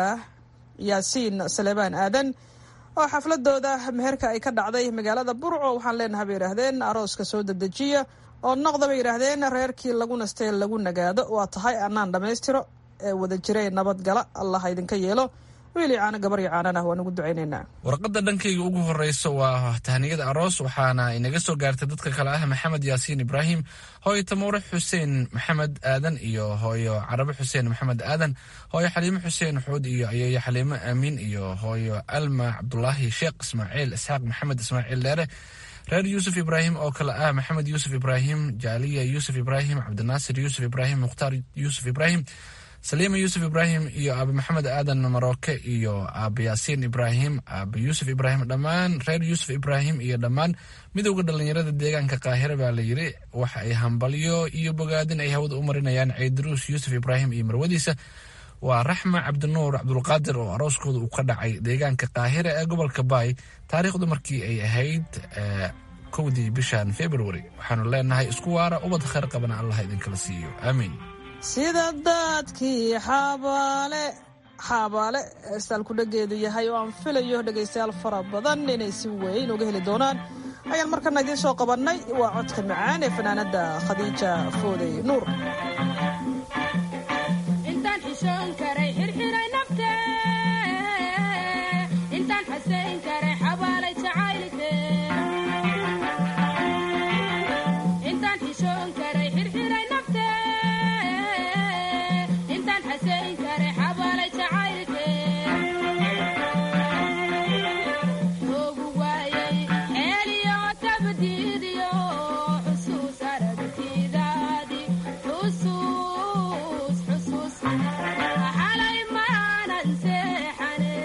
yaasiin saleebaan aadan oo xafladooda meherka ay ka dhacday magaalada burco waxaan leenahay bay yidhaahdeen arooska soo dedejiya oo noqda bay yidhaahdeen reerkii lagu nastay lagu nagaado waa tahay annaan dhammaystiro ee wada jiray nabadgala allah idinka yeelo wiili caano gabaryo caanana waan ugu ducaynaynaa warqadda dhankayga ugu horreysa waa tahniyada aroos waxaana inaga soo gaartay dadka kale ah maxamed yaasiin ibraahim hooyo tamuure xuseen maxamed aadan iyo hooyo carabe xuseen maxamed aadan hooyo xaliimo xuseen xuud iyo ayeeyo xaliimo aamiin iyo hooyo alma cabdulaahi sheekh ismaaciil isxaaq maxamed ismaaciil dheere reer yuusuf ibraahim oo kale ah maxamed yuusuf ibraahim jaaliya yuusuf ibraahim cabdinaasir yuusuf ibraahim mukhtaar yuusuf ibraahim saliima yuusuf ibraahim iyo aabe maxamed aadan marooke iyo aabe yaasiin ibraahim aabe yuusuf ibraahim dhammaan reer yuusuf ibraahim iyo dhammaan midowda dhallinyarada deegaanka qaahire baa layidhi waxa ay hambalyo iyo bogaadin ay hawada u marinayaan ciidruus yuusuf ibraahim iyo marwadiisa waa raxma cabdinuur cabdulqaadir oo arooskooda uu ka dhacay deegaanka qaahire ee gobolka baay taariikhdu markii ay ahayd kowdii bishan februari waxaanu leenahay isku waara ubad khayr qabana allah idinkala siiyo aamiin sida daadkii xabaale xaabaale heestaan ku dhageedu yahay oo aan filayo dhegaystayaal fara badan inay si weyn uga heli doonaan ayaan markana idiin soo qabannay waa codka macaan ee fanaanadda khadiija foodey nuur intaan xishoon karay xirxiray nafte intaan xasayn karay xabaalay jacaylke intaan xishoon karay xirxiray nafte intaan xasayn karay xabaalay jacaylke xoogu waayay xeeliyo tabdiidiyo xusuus aragtidaadi xusuus xusuus xalay maanan seexane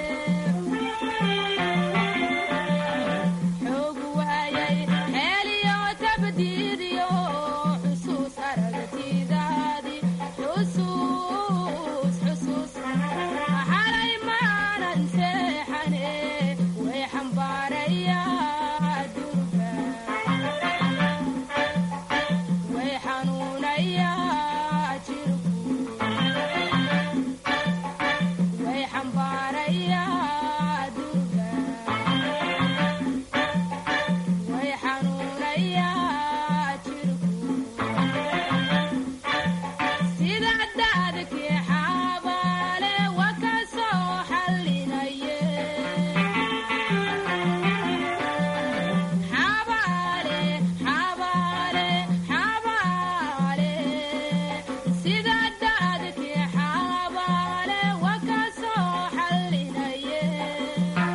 xoogu waayay xeeliyo tabdiidiyo xusuus aragtidaadi xusuus xusuus xalay maanan seexane way xambaarayaa durba way xanuunayaa jirku way xambaarayaa durba way xanuunayaa jirku sida daadkii xabaale waa ka soo xallinaye xabaale xabaale xabaale sida daadkii xabaale waa ka soo xallinaye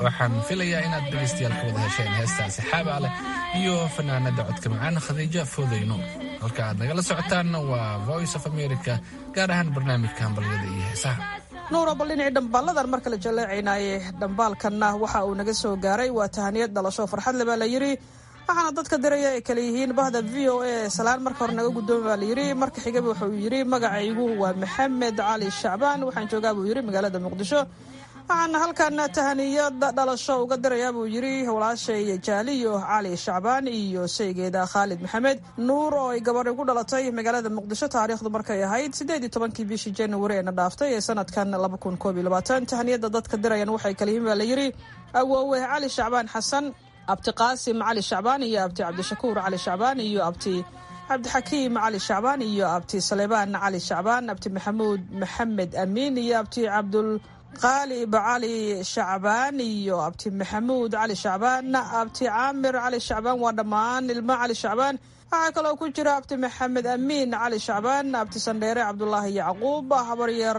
waxaan filayaa inaad dhegaystayaal ka wada hesheen heestaasi xaaba leh iyo fanaanada codka macaan khadiija foodeyno halka aad nagala socotaanna waa voice of america gaar ahaan barnaamijka hambalyada iyo heesaha nuura bal dhinacii dhambaaladan mar kale jaleecaynaaye dhambaalkanna waxa uu naga soo gaaray waa tahaniyad dhalasho farxad le baa la yidhi waxaana dadka diraya ay kale yihiin bahda v o a salaan marka hore naga guddooma baa layidhi marka xigaba wuxuu yidhi magacaygu waa maxamed cali shacbaan waxaan joogaa buu yidhi magaalada muqdisho waxaana halkan tahaniyada dhalasho uga dirayaa buu yidhi walaashay jaaliyo cali shacbaan iyo sheygeeda khaalid maxamed nuur oo ay gabadhi ku dhalatay magaalada muqdisho taariikhdu markay ahayd sideed iyo tobankii bishii januari eena dhaaftay ee sanadkan laba kun koob iyo labaatan tahaniyada dadka dirayan waxay kale yihiin baa layidhi awoowe cali shacbaan xasan abti qaasim cali shacbaan iyo abti cabdishakuur cali shacbaan iyo abti cabdixakiim cali shacbaan iyo abti saleebaan cali shacbaan abti maxamuud maxamed amiin iyo abti cabdul qaalib cali shacbaan iyo abti maxamuud cali shacbaan abti caamir cali shacbaan waa dhammaan ilmo cali shacbaan waxaa kaloo ku jira abti maxamed amiin cali shacbaan abti sandheere cabdulaahi yacquub habaryar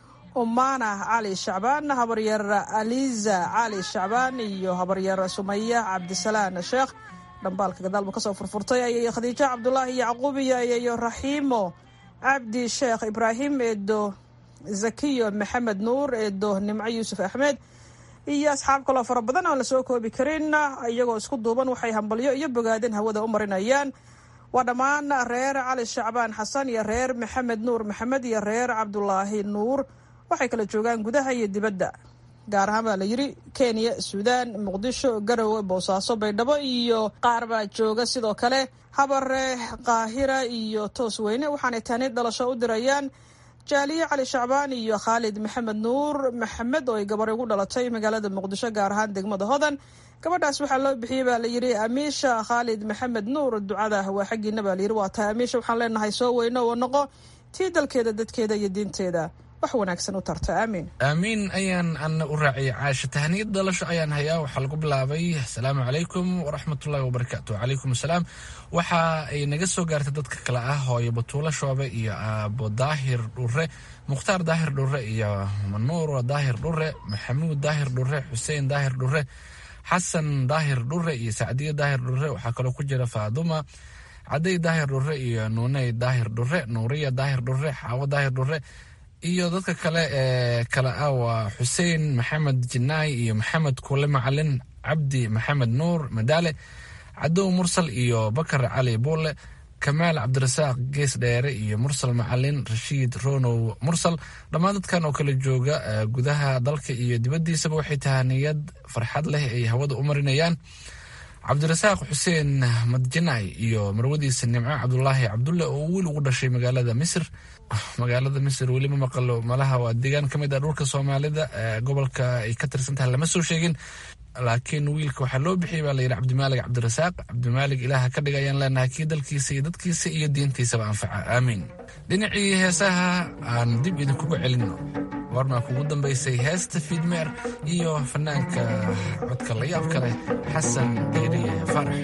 umaana cali shacbaan habaryar aliza cali shacbaan iyo habaryar sumaya cabdisalaan sheekh dhambaalka gadaalbu kasoo furfurtay ayayo khadiijo cabdulaahi yacquub iyo ayayo raxiimo cabdi sheekh ibraahim eedo zakiyo maxamed nuur eedo nimco yuusuf axmed iyo asxaab kaloo fara badan aan lasoo koobi karin iyagoo isku duuban waxay hambalyo iyo bogaadin hawada u marinayaan waa dhammaan reer cali shacbaan xasan iyo reer maxamed nuur maxamed iyo reer cabdulaahi nuur waxay kala joogaan gudaha iyo dibadda gaar ahaan baa la yidhi kenya suudaan muqdisho garowe boosaaso baydhabo iyo qaar baa jooga sidoo kale habare qaahira iyo toos weyne waxaanay taani dhalasho u dirayaan jaaliye cali shacbaan iyo khaalid maxamed nuur maxamed oo ay gabadhi ugu dhalatay magaalada muqdisho gaar ahaan degmada hodan gabadhaas waxaa loo bixiyey baa layidhi amiisha khaalid maxamed nuur ducada waa xaggiina baa layidhi waa tahay amiisha waxaan leenahay soo weyno oo noqo tii dalkeeda dadkeeda iyo diinteeda wax wanaagsan u tarta aamiin aamiin ayaan ana u raaciyay caasha tahniyad dhalasho ayaan hayaa waxaa lagu bilaabay asalaamu calaykum waraxmatullaahi wabarakaatu calaykum asalaam waxa ay naga soo gaartay dadka kale ah hooyo batuulo shoobe iyo aabo daahir dhure mukhtaar daahir dhure iyo manuuro daahir dhure maxamuud daahir dhure xuseen daahir dhure xasan daahir dhure iyo sacdiye daahir dhure waxaa kaloo ku jira faaduma caday daahir dhure iyo nuuney daahir dhure nuuriya daahir dhure xaawo daahir dhure iyo dadka kale ee kale ah waa xuseen maxamed jinaay iyo maxamed kuule macalin cabdi maxamed nuur madaale cadow mursal iyo bakar cali buule kamaal cabdirasaaq gees dheere iyo mursal macalin rashiid ronow mursal dhammaan dadkan oo kala jooga gudaha dalka iyo dibaddiisaba waxay tahaniyad farxad leh ay hawada u marinayaan cabdirasaaq xuseen madjinaay iyo marwadiisa nimco cabdulaahi cabdulle oo wiil ugu dhashay magaalada misr magaalada misr weli ma maqalo malaha waa deegaan ka mid ah dhulka soomaalida gobolka ay ka tirsan tahay lama soo sheegin laakiin wiilka waxaa loo bixiyay baa layidhi cabdimaalig cabdirasaaq cabdimaalig ilaaha ka dhig ayaan leenahay kii dalkiisa iyo dadkiisa iyo diintiisaba anfaca aamiin dhinacii heesaha aan dib idinkugu celino warmaa kugu dambaysay heesta fiidmeer iyo fanaanka codka layaabka leh xasan deeriye farax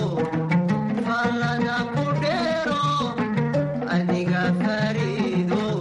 Adiga farido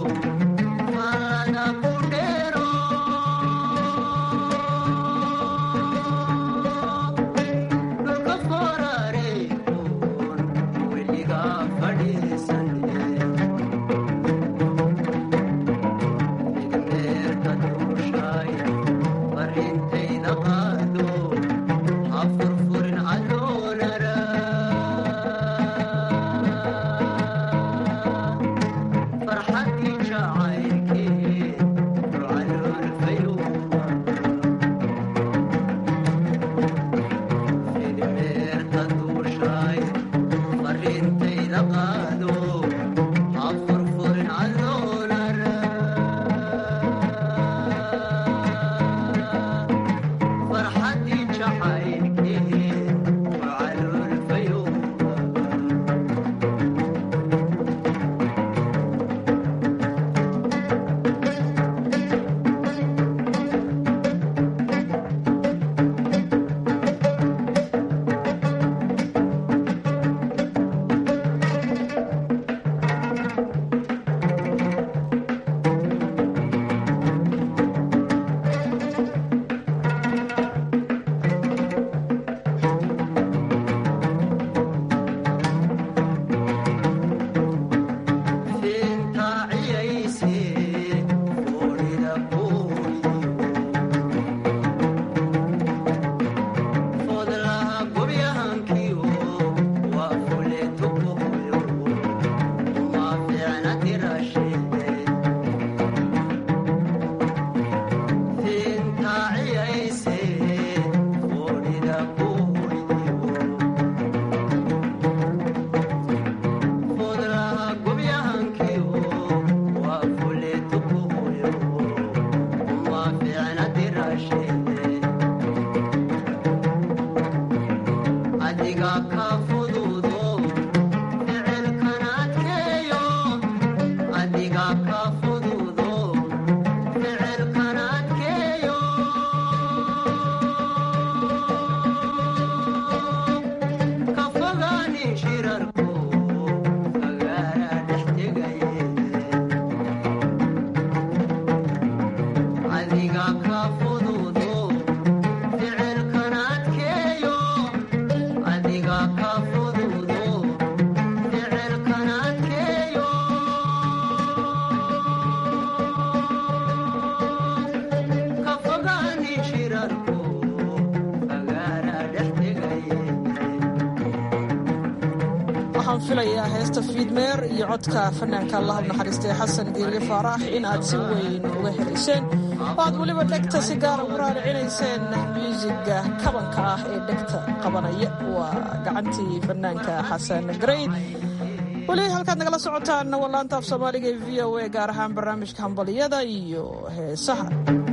waxaan filayaa heesta fiidmeer iyo codka fanaanka allah u naxariistay xasan diirye faarax in aad si weyn uga helayseen oo aad weliba dhegta si gaara ugu raaricinayseen muusiga kabanka ah ee dhegta qabanaya waa gacantii fanaanka xasan garayd weli halkaad nagala socotaan waa laanta af soomaaliga ee v o a gaar ahaan barnaamijka hambaliyada iyo heesaha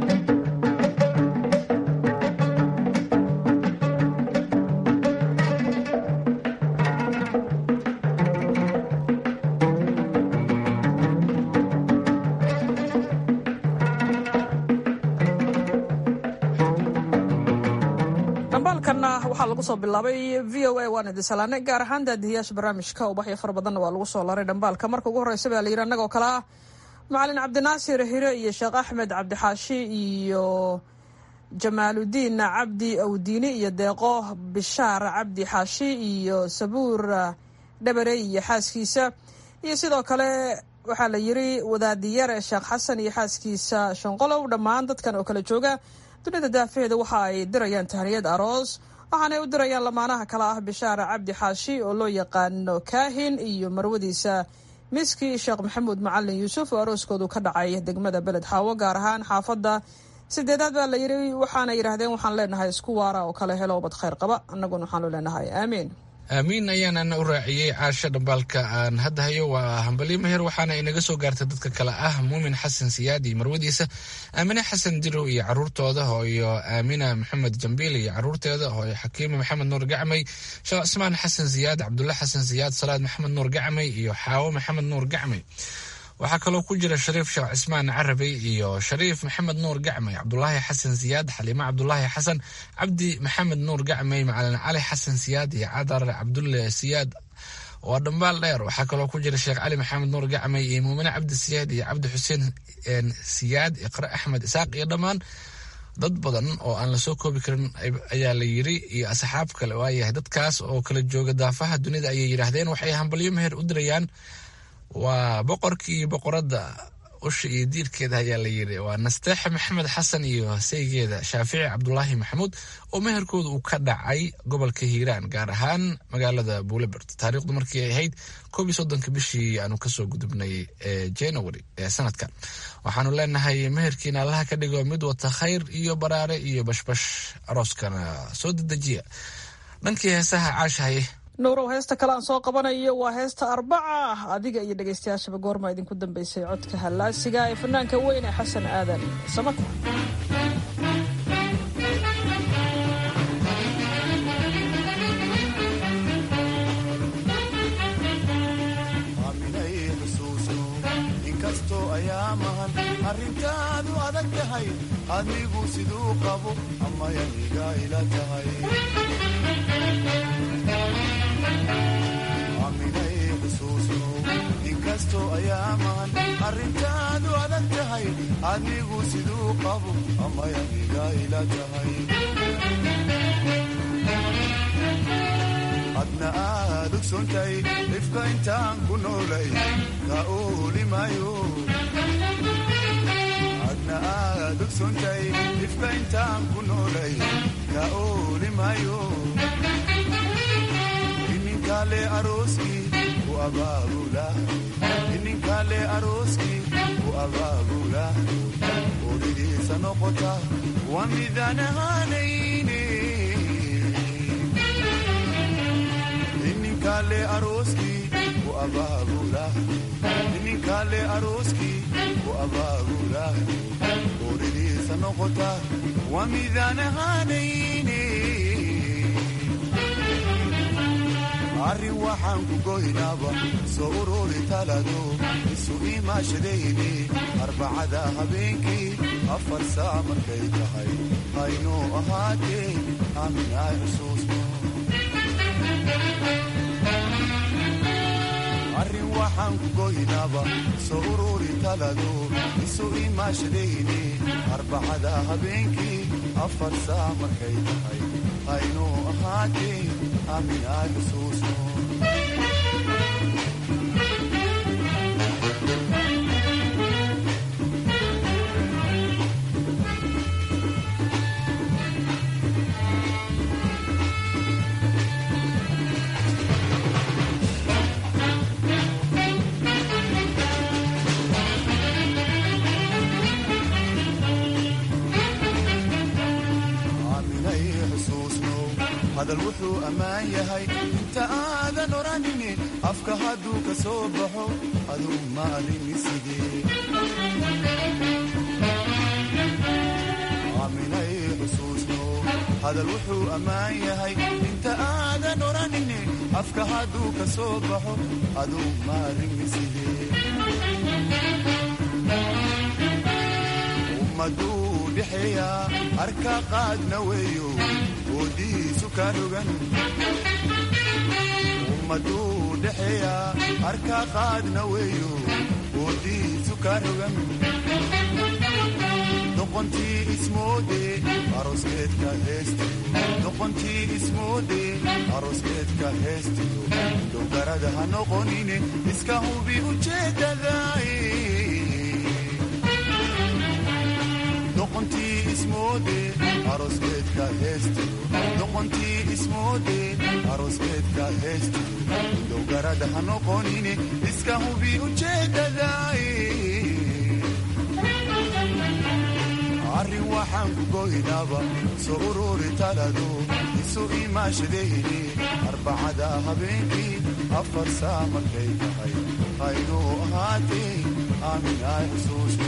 dhambaalkanna waxaa lagu soo bilaabay v o a waan idin salaanay gaar ahaan daadihiyaasha barnaamijka ubaxyo fara badanna waa lagu soo laray dhambaalka marka ugu horeysa baa layidhi annagoo kale ah macalin cabdinaasir hire iyo sheekh axmed cabdixaashi iyo jamaaludiin cabdi awdiini iyo deeqo bishaar cabdi xaashi iyo sabuur dhabare iyo xaaskiisa iyo sidoo kale waxaa la yidhi wadaadiyare sheekh xasan iyo xaaskiisa shanqolow dhammaan dadkan oo kale jooga dunida daafaheeda waxa ay dirayaan tahniyad aroos waxaanay u dirayaan lamaanaha kale ah bishaar cabdi xaashi oo loo yaqaano kaahin iyo marwadiisa miski sheekh maxamuud macalin yuusuf oo arooskoodu ka dhacay degmada beled xaawo gaar ahaan xaafadda sideedaad baa la yidhi waxaana yidhaahdeen waxaan leenahay isku waara oo kale helo ubad khayr qaba annaguna waxaanu leenahay aamiin aamiin ayaanana u raaciyey caasha dhambaalka aan hadda hayo waa hambalyo meher waxaana inaga soo gaartay dadka kale ah muumin xasan siyaad iyo marwadiisa aamine xasan dirow iyo caruurtooda hooyo aamina maxamed jambiil iyo caruurteeda hooyo xakiima maxamed nuur gacmay sheekh cismaan xasan siyaad cabdulla xasan siyaad salaad maxamed nuur gacmay iyo xaawo maxamed nuur gacmay waxaa kaloo ku jira shariif sheekh cismaan carabey iyo shariif maxamed nuur gacmay cabdulaahi xasan siyaad xaliimo cabdulaahi xasan cabdi maxamed nuur gacmay macalin cali xasan siyaad iyo cadar cabdulle siyaad waa dhambaal dheer waxaa kaloo ku jira sheekh cali maxamed nuur gacmay iyo muumine cabdi siyaad iyo cabdi xuseen siyaad iqre axmed isaaq iyo dhammaan dad badan oo aan lasoo koobi karin ayaa la yiri iyo asxaab kale waayahay dadkaas oo kala jooga daafaha dunida ayay yidhaahdeen waxay hambalyo meher u dirayaan waa boqorkii iyo boqoradda usha iyo diirkeeda ayaa la yiri waa nasteexe maxamed xasan iyo saygeeda shaafici cabdulaahi maxamuud oo meherkooda uu ka dhacay gobolka hiiraan gaar ahaan magaalada buulebert taariikhdu markii ay ahayd koob iyo soddonka bishii aanu kasoo gudubnay ee january ee sanadka waxaanu leenahay meherkiina allaha ka dhigo mid wata khayr iyo baraare iyo bashbash arooskana soo dedejiya dhankii heesaha caashahay nuurow heesta kale aan soo qabanayo waa heesta arbaca adiga iyo dhegaystayaashaba goorma idinku dambeysay codka hallaasiga ee fanaanka weyn ee xasan aadan samaka aaminay xusuusno inkastoo ayaamahan arrintaadu adag tahay adigu siduu qabo amayaniga ila tahay aaminay xusuusno inkastoo ayaamahan arrintaadu adag tahay adigu siduu qabo amayaniga ila tahay adna aad ogsoontahay dhifka intaan ku noolay ka oolimayo adna aad ogsoontahay dhifka intaan ku noolay ka oolimayo ininkale arooskii ku abaabula ininkale arooskii ku abaabula oridiisa noqota waa midaan ahaanayne ininkale arooskii ku abaabula ininkale arooskii ku abaabula oridiisa noqota waa midaan ahaanayne arrin waxaan ku goynaba soo ururi talado isu imaashadayni arbacada habeenkii afar saa markay tahay haynuu ahaatee aaminaay xusuusno arrin waxaan ku goynaba soo ururi talado isu imaashadayni arbacada habeenkii afar saa markay tahay haynuu ahaatee aaminaay xusuusno aaminay xusuusno hadal wuxuu ammaan yahay inta aadan odhanini afka hadduu ka soo baxo aduu maalini sidee aaminay xusuusno hadal wuxuu ammaan yahay inta aadan odhanini afka hadduu ka soo baxo aduu maalini sidee ummaduu dhexeeya arka qaadna weeyo oodihiisu ka rogan ummaduu dhexeeya arka qaadna weeyo oodihiisu ka rogan doqontii ismoode aroskeedka heestiyo doqontii ismoode aroskeedka heestiyo dowgarada ha noqonine iska hubi ujeedadaay doqontii ismoode aroskeedka heestiyo doqontii ismoode aroskeedka heestiyo dowgarada ha noqonine iska hubi ujeedadaay arrin waxaan ku goynaba soo ururi talado isu imaashadayni arbacada habeenkii afar saa markay tahay haynuu ahaatee aaminaay xusuusno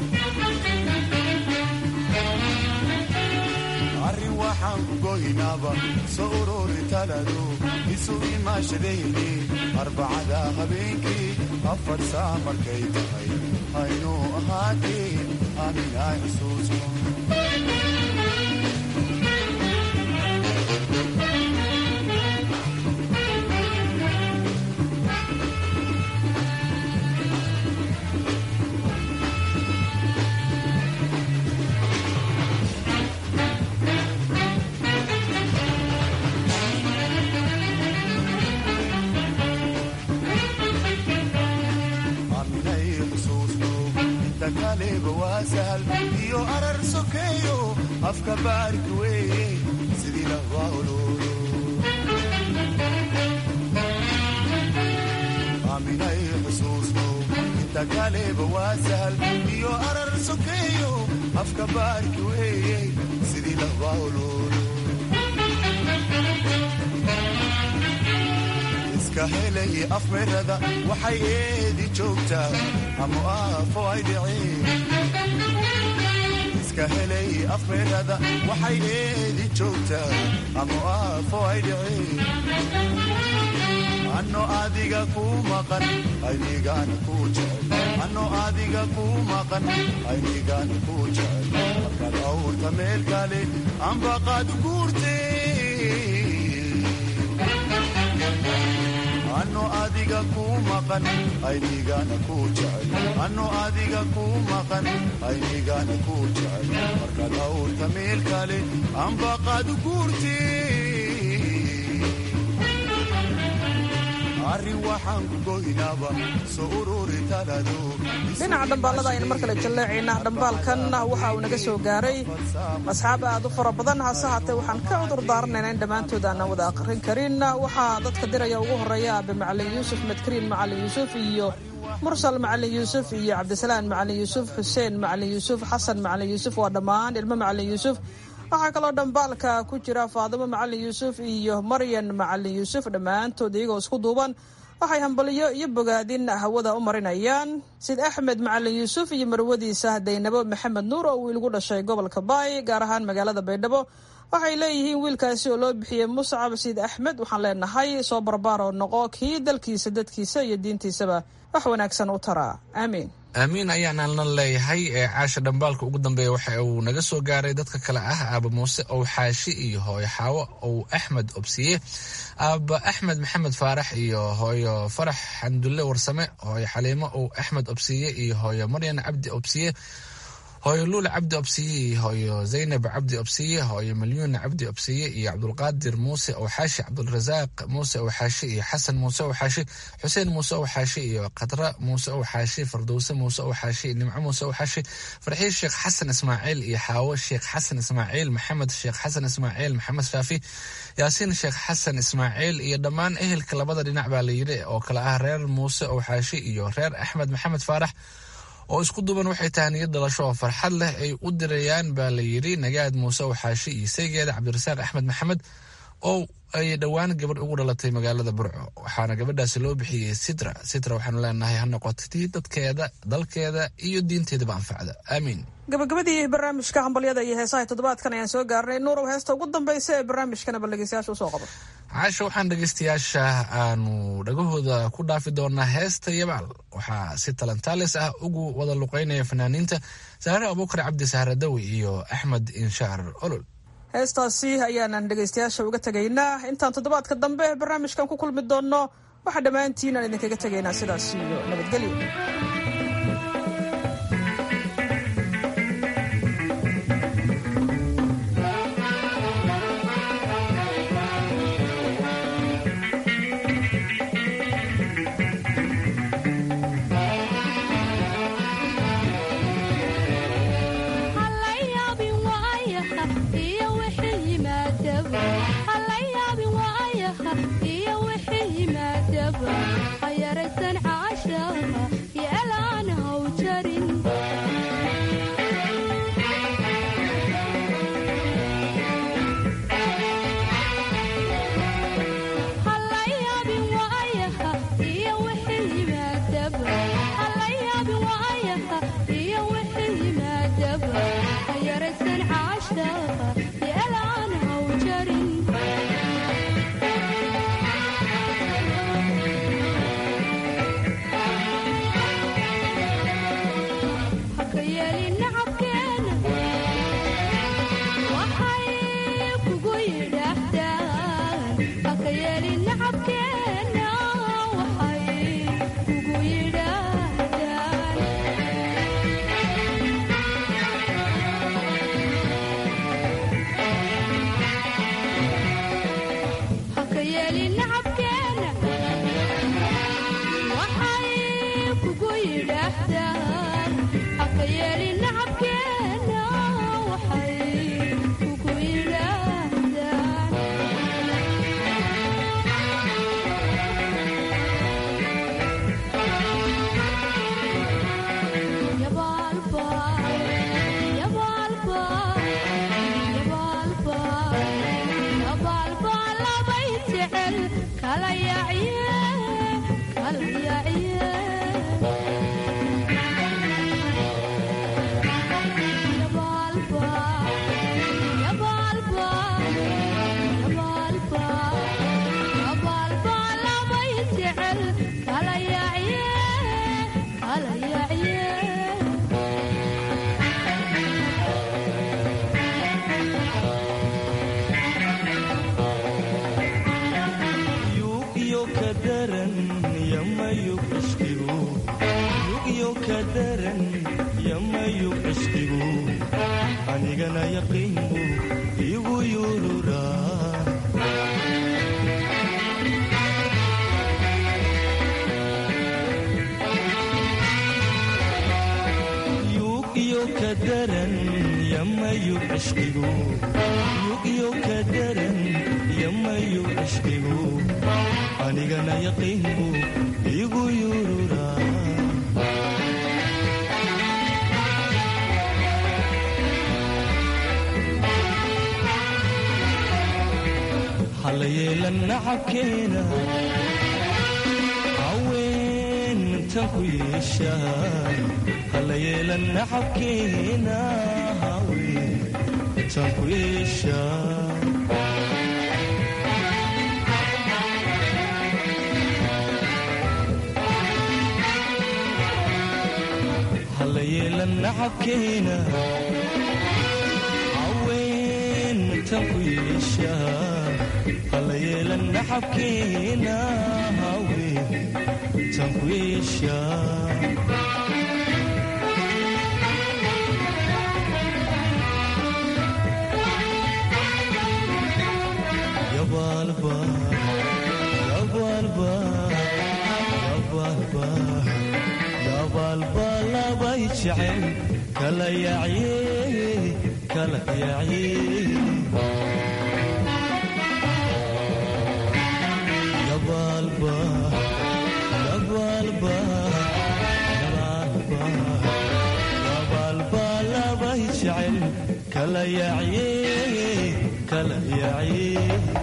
arrin waxaan ku goynaba soo ururi talado isu imaashadayni arbacada habeenkii afar saa markay tahay haynuu ahaatee aaminaay xusuusno aaminay xusuusno inta kaleba waa sahal iyo arar sokeeyo afka baarka weeye sidii lahwaa ololo aaminay xusuusno inta kaleba waa sahal iyo arar sokeeyo afka baarka weeye sidii lahwaa ololo iska helay afmeerada waxay eedi joogtaa ama aafo ay dhiceen iska helay afmeerada waxay eedi joogtaa ama aafo ay dhiceen anno adiga ku maqan aynigaana ku jecel anno adiga ku maqan aynigaana ku jecel markaad awrta meel kale ambaqaad guurtee anno adiga ku maqan aynigaana ku jecel anno adiga ku maqan aynigaana ku jecel markaad awrta meel kale ambaqaad guurtee arrin waxaan ku goynaba soo ururi talado dhinaca dhambaalada aynu mar kale jalleecaynaa dhambaalkan waxa uu naga soo gaaray asxaab aad u fara badan hase haatee waxaan ka cudur daaranaynaa in dhammaantood aanan wada aqrin karin waxaa dadka diraya ugu horreeya aabe macalin yuusuf madkariin macalin yuusuf iyo mursal macalin yuusuf iyo cabdisalaan macalin yuusuf xuseen macalin yuusuf xasan macalin yuusuf waa dhammaan ilmo macalin yuusuf waxaa kaloo dhambaalka ku jira faadimo macalin yuusuf iyo maryan macalin yuusuf dhammaantood iyagoo isku duuban waxay hambaliyo iyo bogaadin hawada u marinayaan sid axmed macalin yuusuf iyo marwadiisa daynabo maxamed nuur oo wiilgu dhashay gobolka baay gaar ahaan magaalada baydhabo waxay leeyihiin wiilkaasi oo loo bixiyey muscab siid axmed waxaan leenahay soo barbaar oo noqo kii dalkiisa dadkiisa iyo diintiisaba wax wanaagsan u taraa aamiin aamiin ayaanalna leeyahay ee caasha dhambaalka ugu dambeeya waxa uu naga soo gaaray dadka kale ah aaba muuse ow xaashi iyo hooyo xaawo ow axmed obsiye aaba axmed maxamed faarax iyo hooyo farax xandulle warsame hooyo xaliimo ow axmed obsiye iyo hooyo maryan cabdi obsiye hooyo luula cabdi obsiye iyo hooyo zaynab cabdi obsiye hooyo malyuun cabdi obsiye iyo cabdulqaadir muuse owxaashi cabdulrasaaq muuse owxaashi iyo xasan muuse owxaashi xuseen muuse owxaashi iyo khadra muuse owxaashi fardowse muuse owxaashi nimco muuse owxaashi farxiis sheekh xasan ismaaciil iyo xaawo sheekh xasan ismaaciil maxamed sheekh xasan ismaaciil maxamed shaafi yaasiin sheekh xasan ismaaciil iyo dhammaan ehelka labada dhinac baa layidhi oo kale ah reer muuse owxaashi iyo reer axmed maxamed faarax oo isku duban waxay tahay niyad dhalasho oo farxad leh ay u dirayaan baa la yidhi nagaad muuse waxaashi iyo saygeeda cabdirasaaq axmed maxamed oo ay dhowaan gabadh ugu dhalatay magaalada burco waxaana gabadhaasi loo bixiyey sitra sitra waxaanu leenahay ha noqotii dadkeeda dalkeeda iyo diinteedaba anfacda aamiin gabagabadii barnaamijka hambalyada iyo heesaha toddobaadkan ayaan soo gaarnay nuurow heesta ugu dambaysa ee barnaamijkana bal dhegeystayaasha usoo qabo caasha waxaan dhegeystayaasha aanu dhagahooda ku dhaafi doonaa heesta yabaal waxaa si talentaalis ah ugu wada luqeynaya fanaaniinta sahre abuukar cabdi sahradowi iyo axmed inshaar olol heestaasi ayaanan dhegeystayaasha uga tegaynaa intaan toddobaadka dambe barnaamijkan ku kulmi doonno waxaa dhammaantiin aan idinkaga tegaynaa sidaas iyo nabadgelyo tan ku yeesha hala yeelan nacabkeena haween tan ku yeesha hala yeelan nacabkeena haween tan ku yeesha yabalba yabalba yabalba yabalba labay jecel kala yacye kala yacye yabalba yabalba yabalba yabalba labay jecel kala yacye kala yacye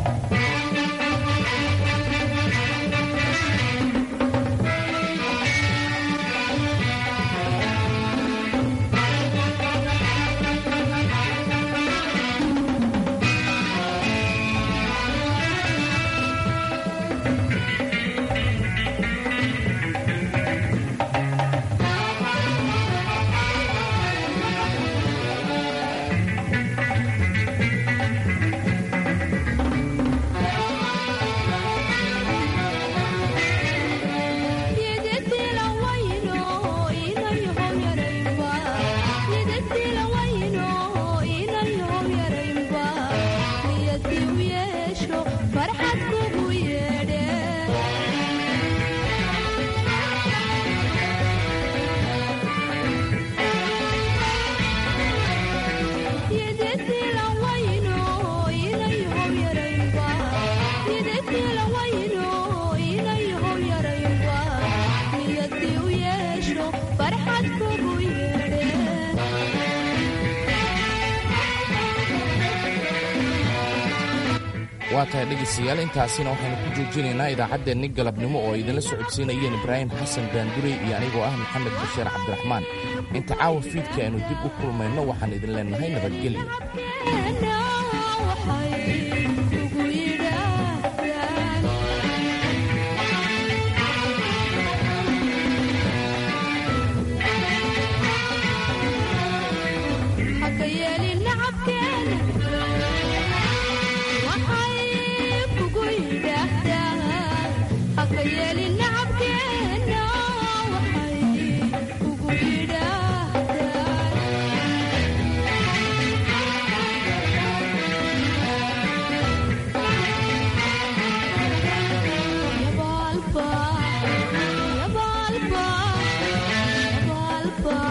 waa tahay dhegaystayaal intaasina waxaynu ku joojinaynaa idaacaddeenni galabnimo oo ay idinla socodsiinayeen ibraahim xasan baandurey iyo anigoo ah maxamed bashiir cabdiraxmaan inta caawa fiidka aynu dib u kulmayno waxaan idin leennahay nabadgelyo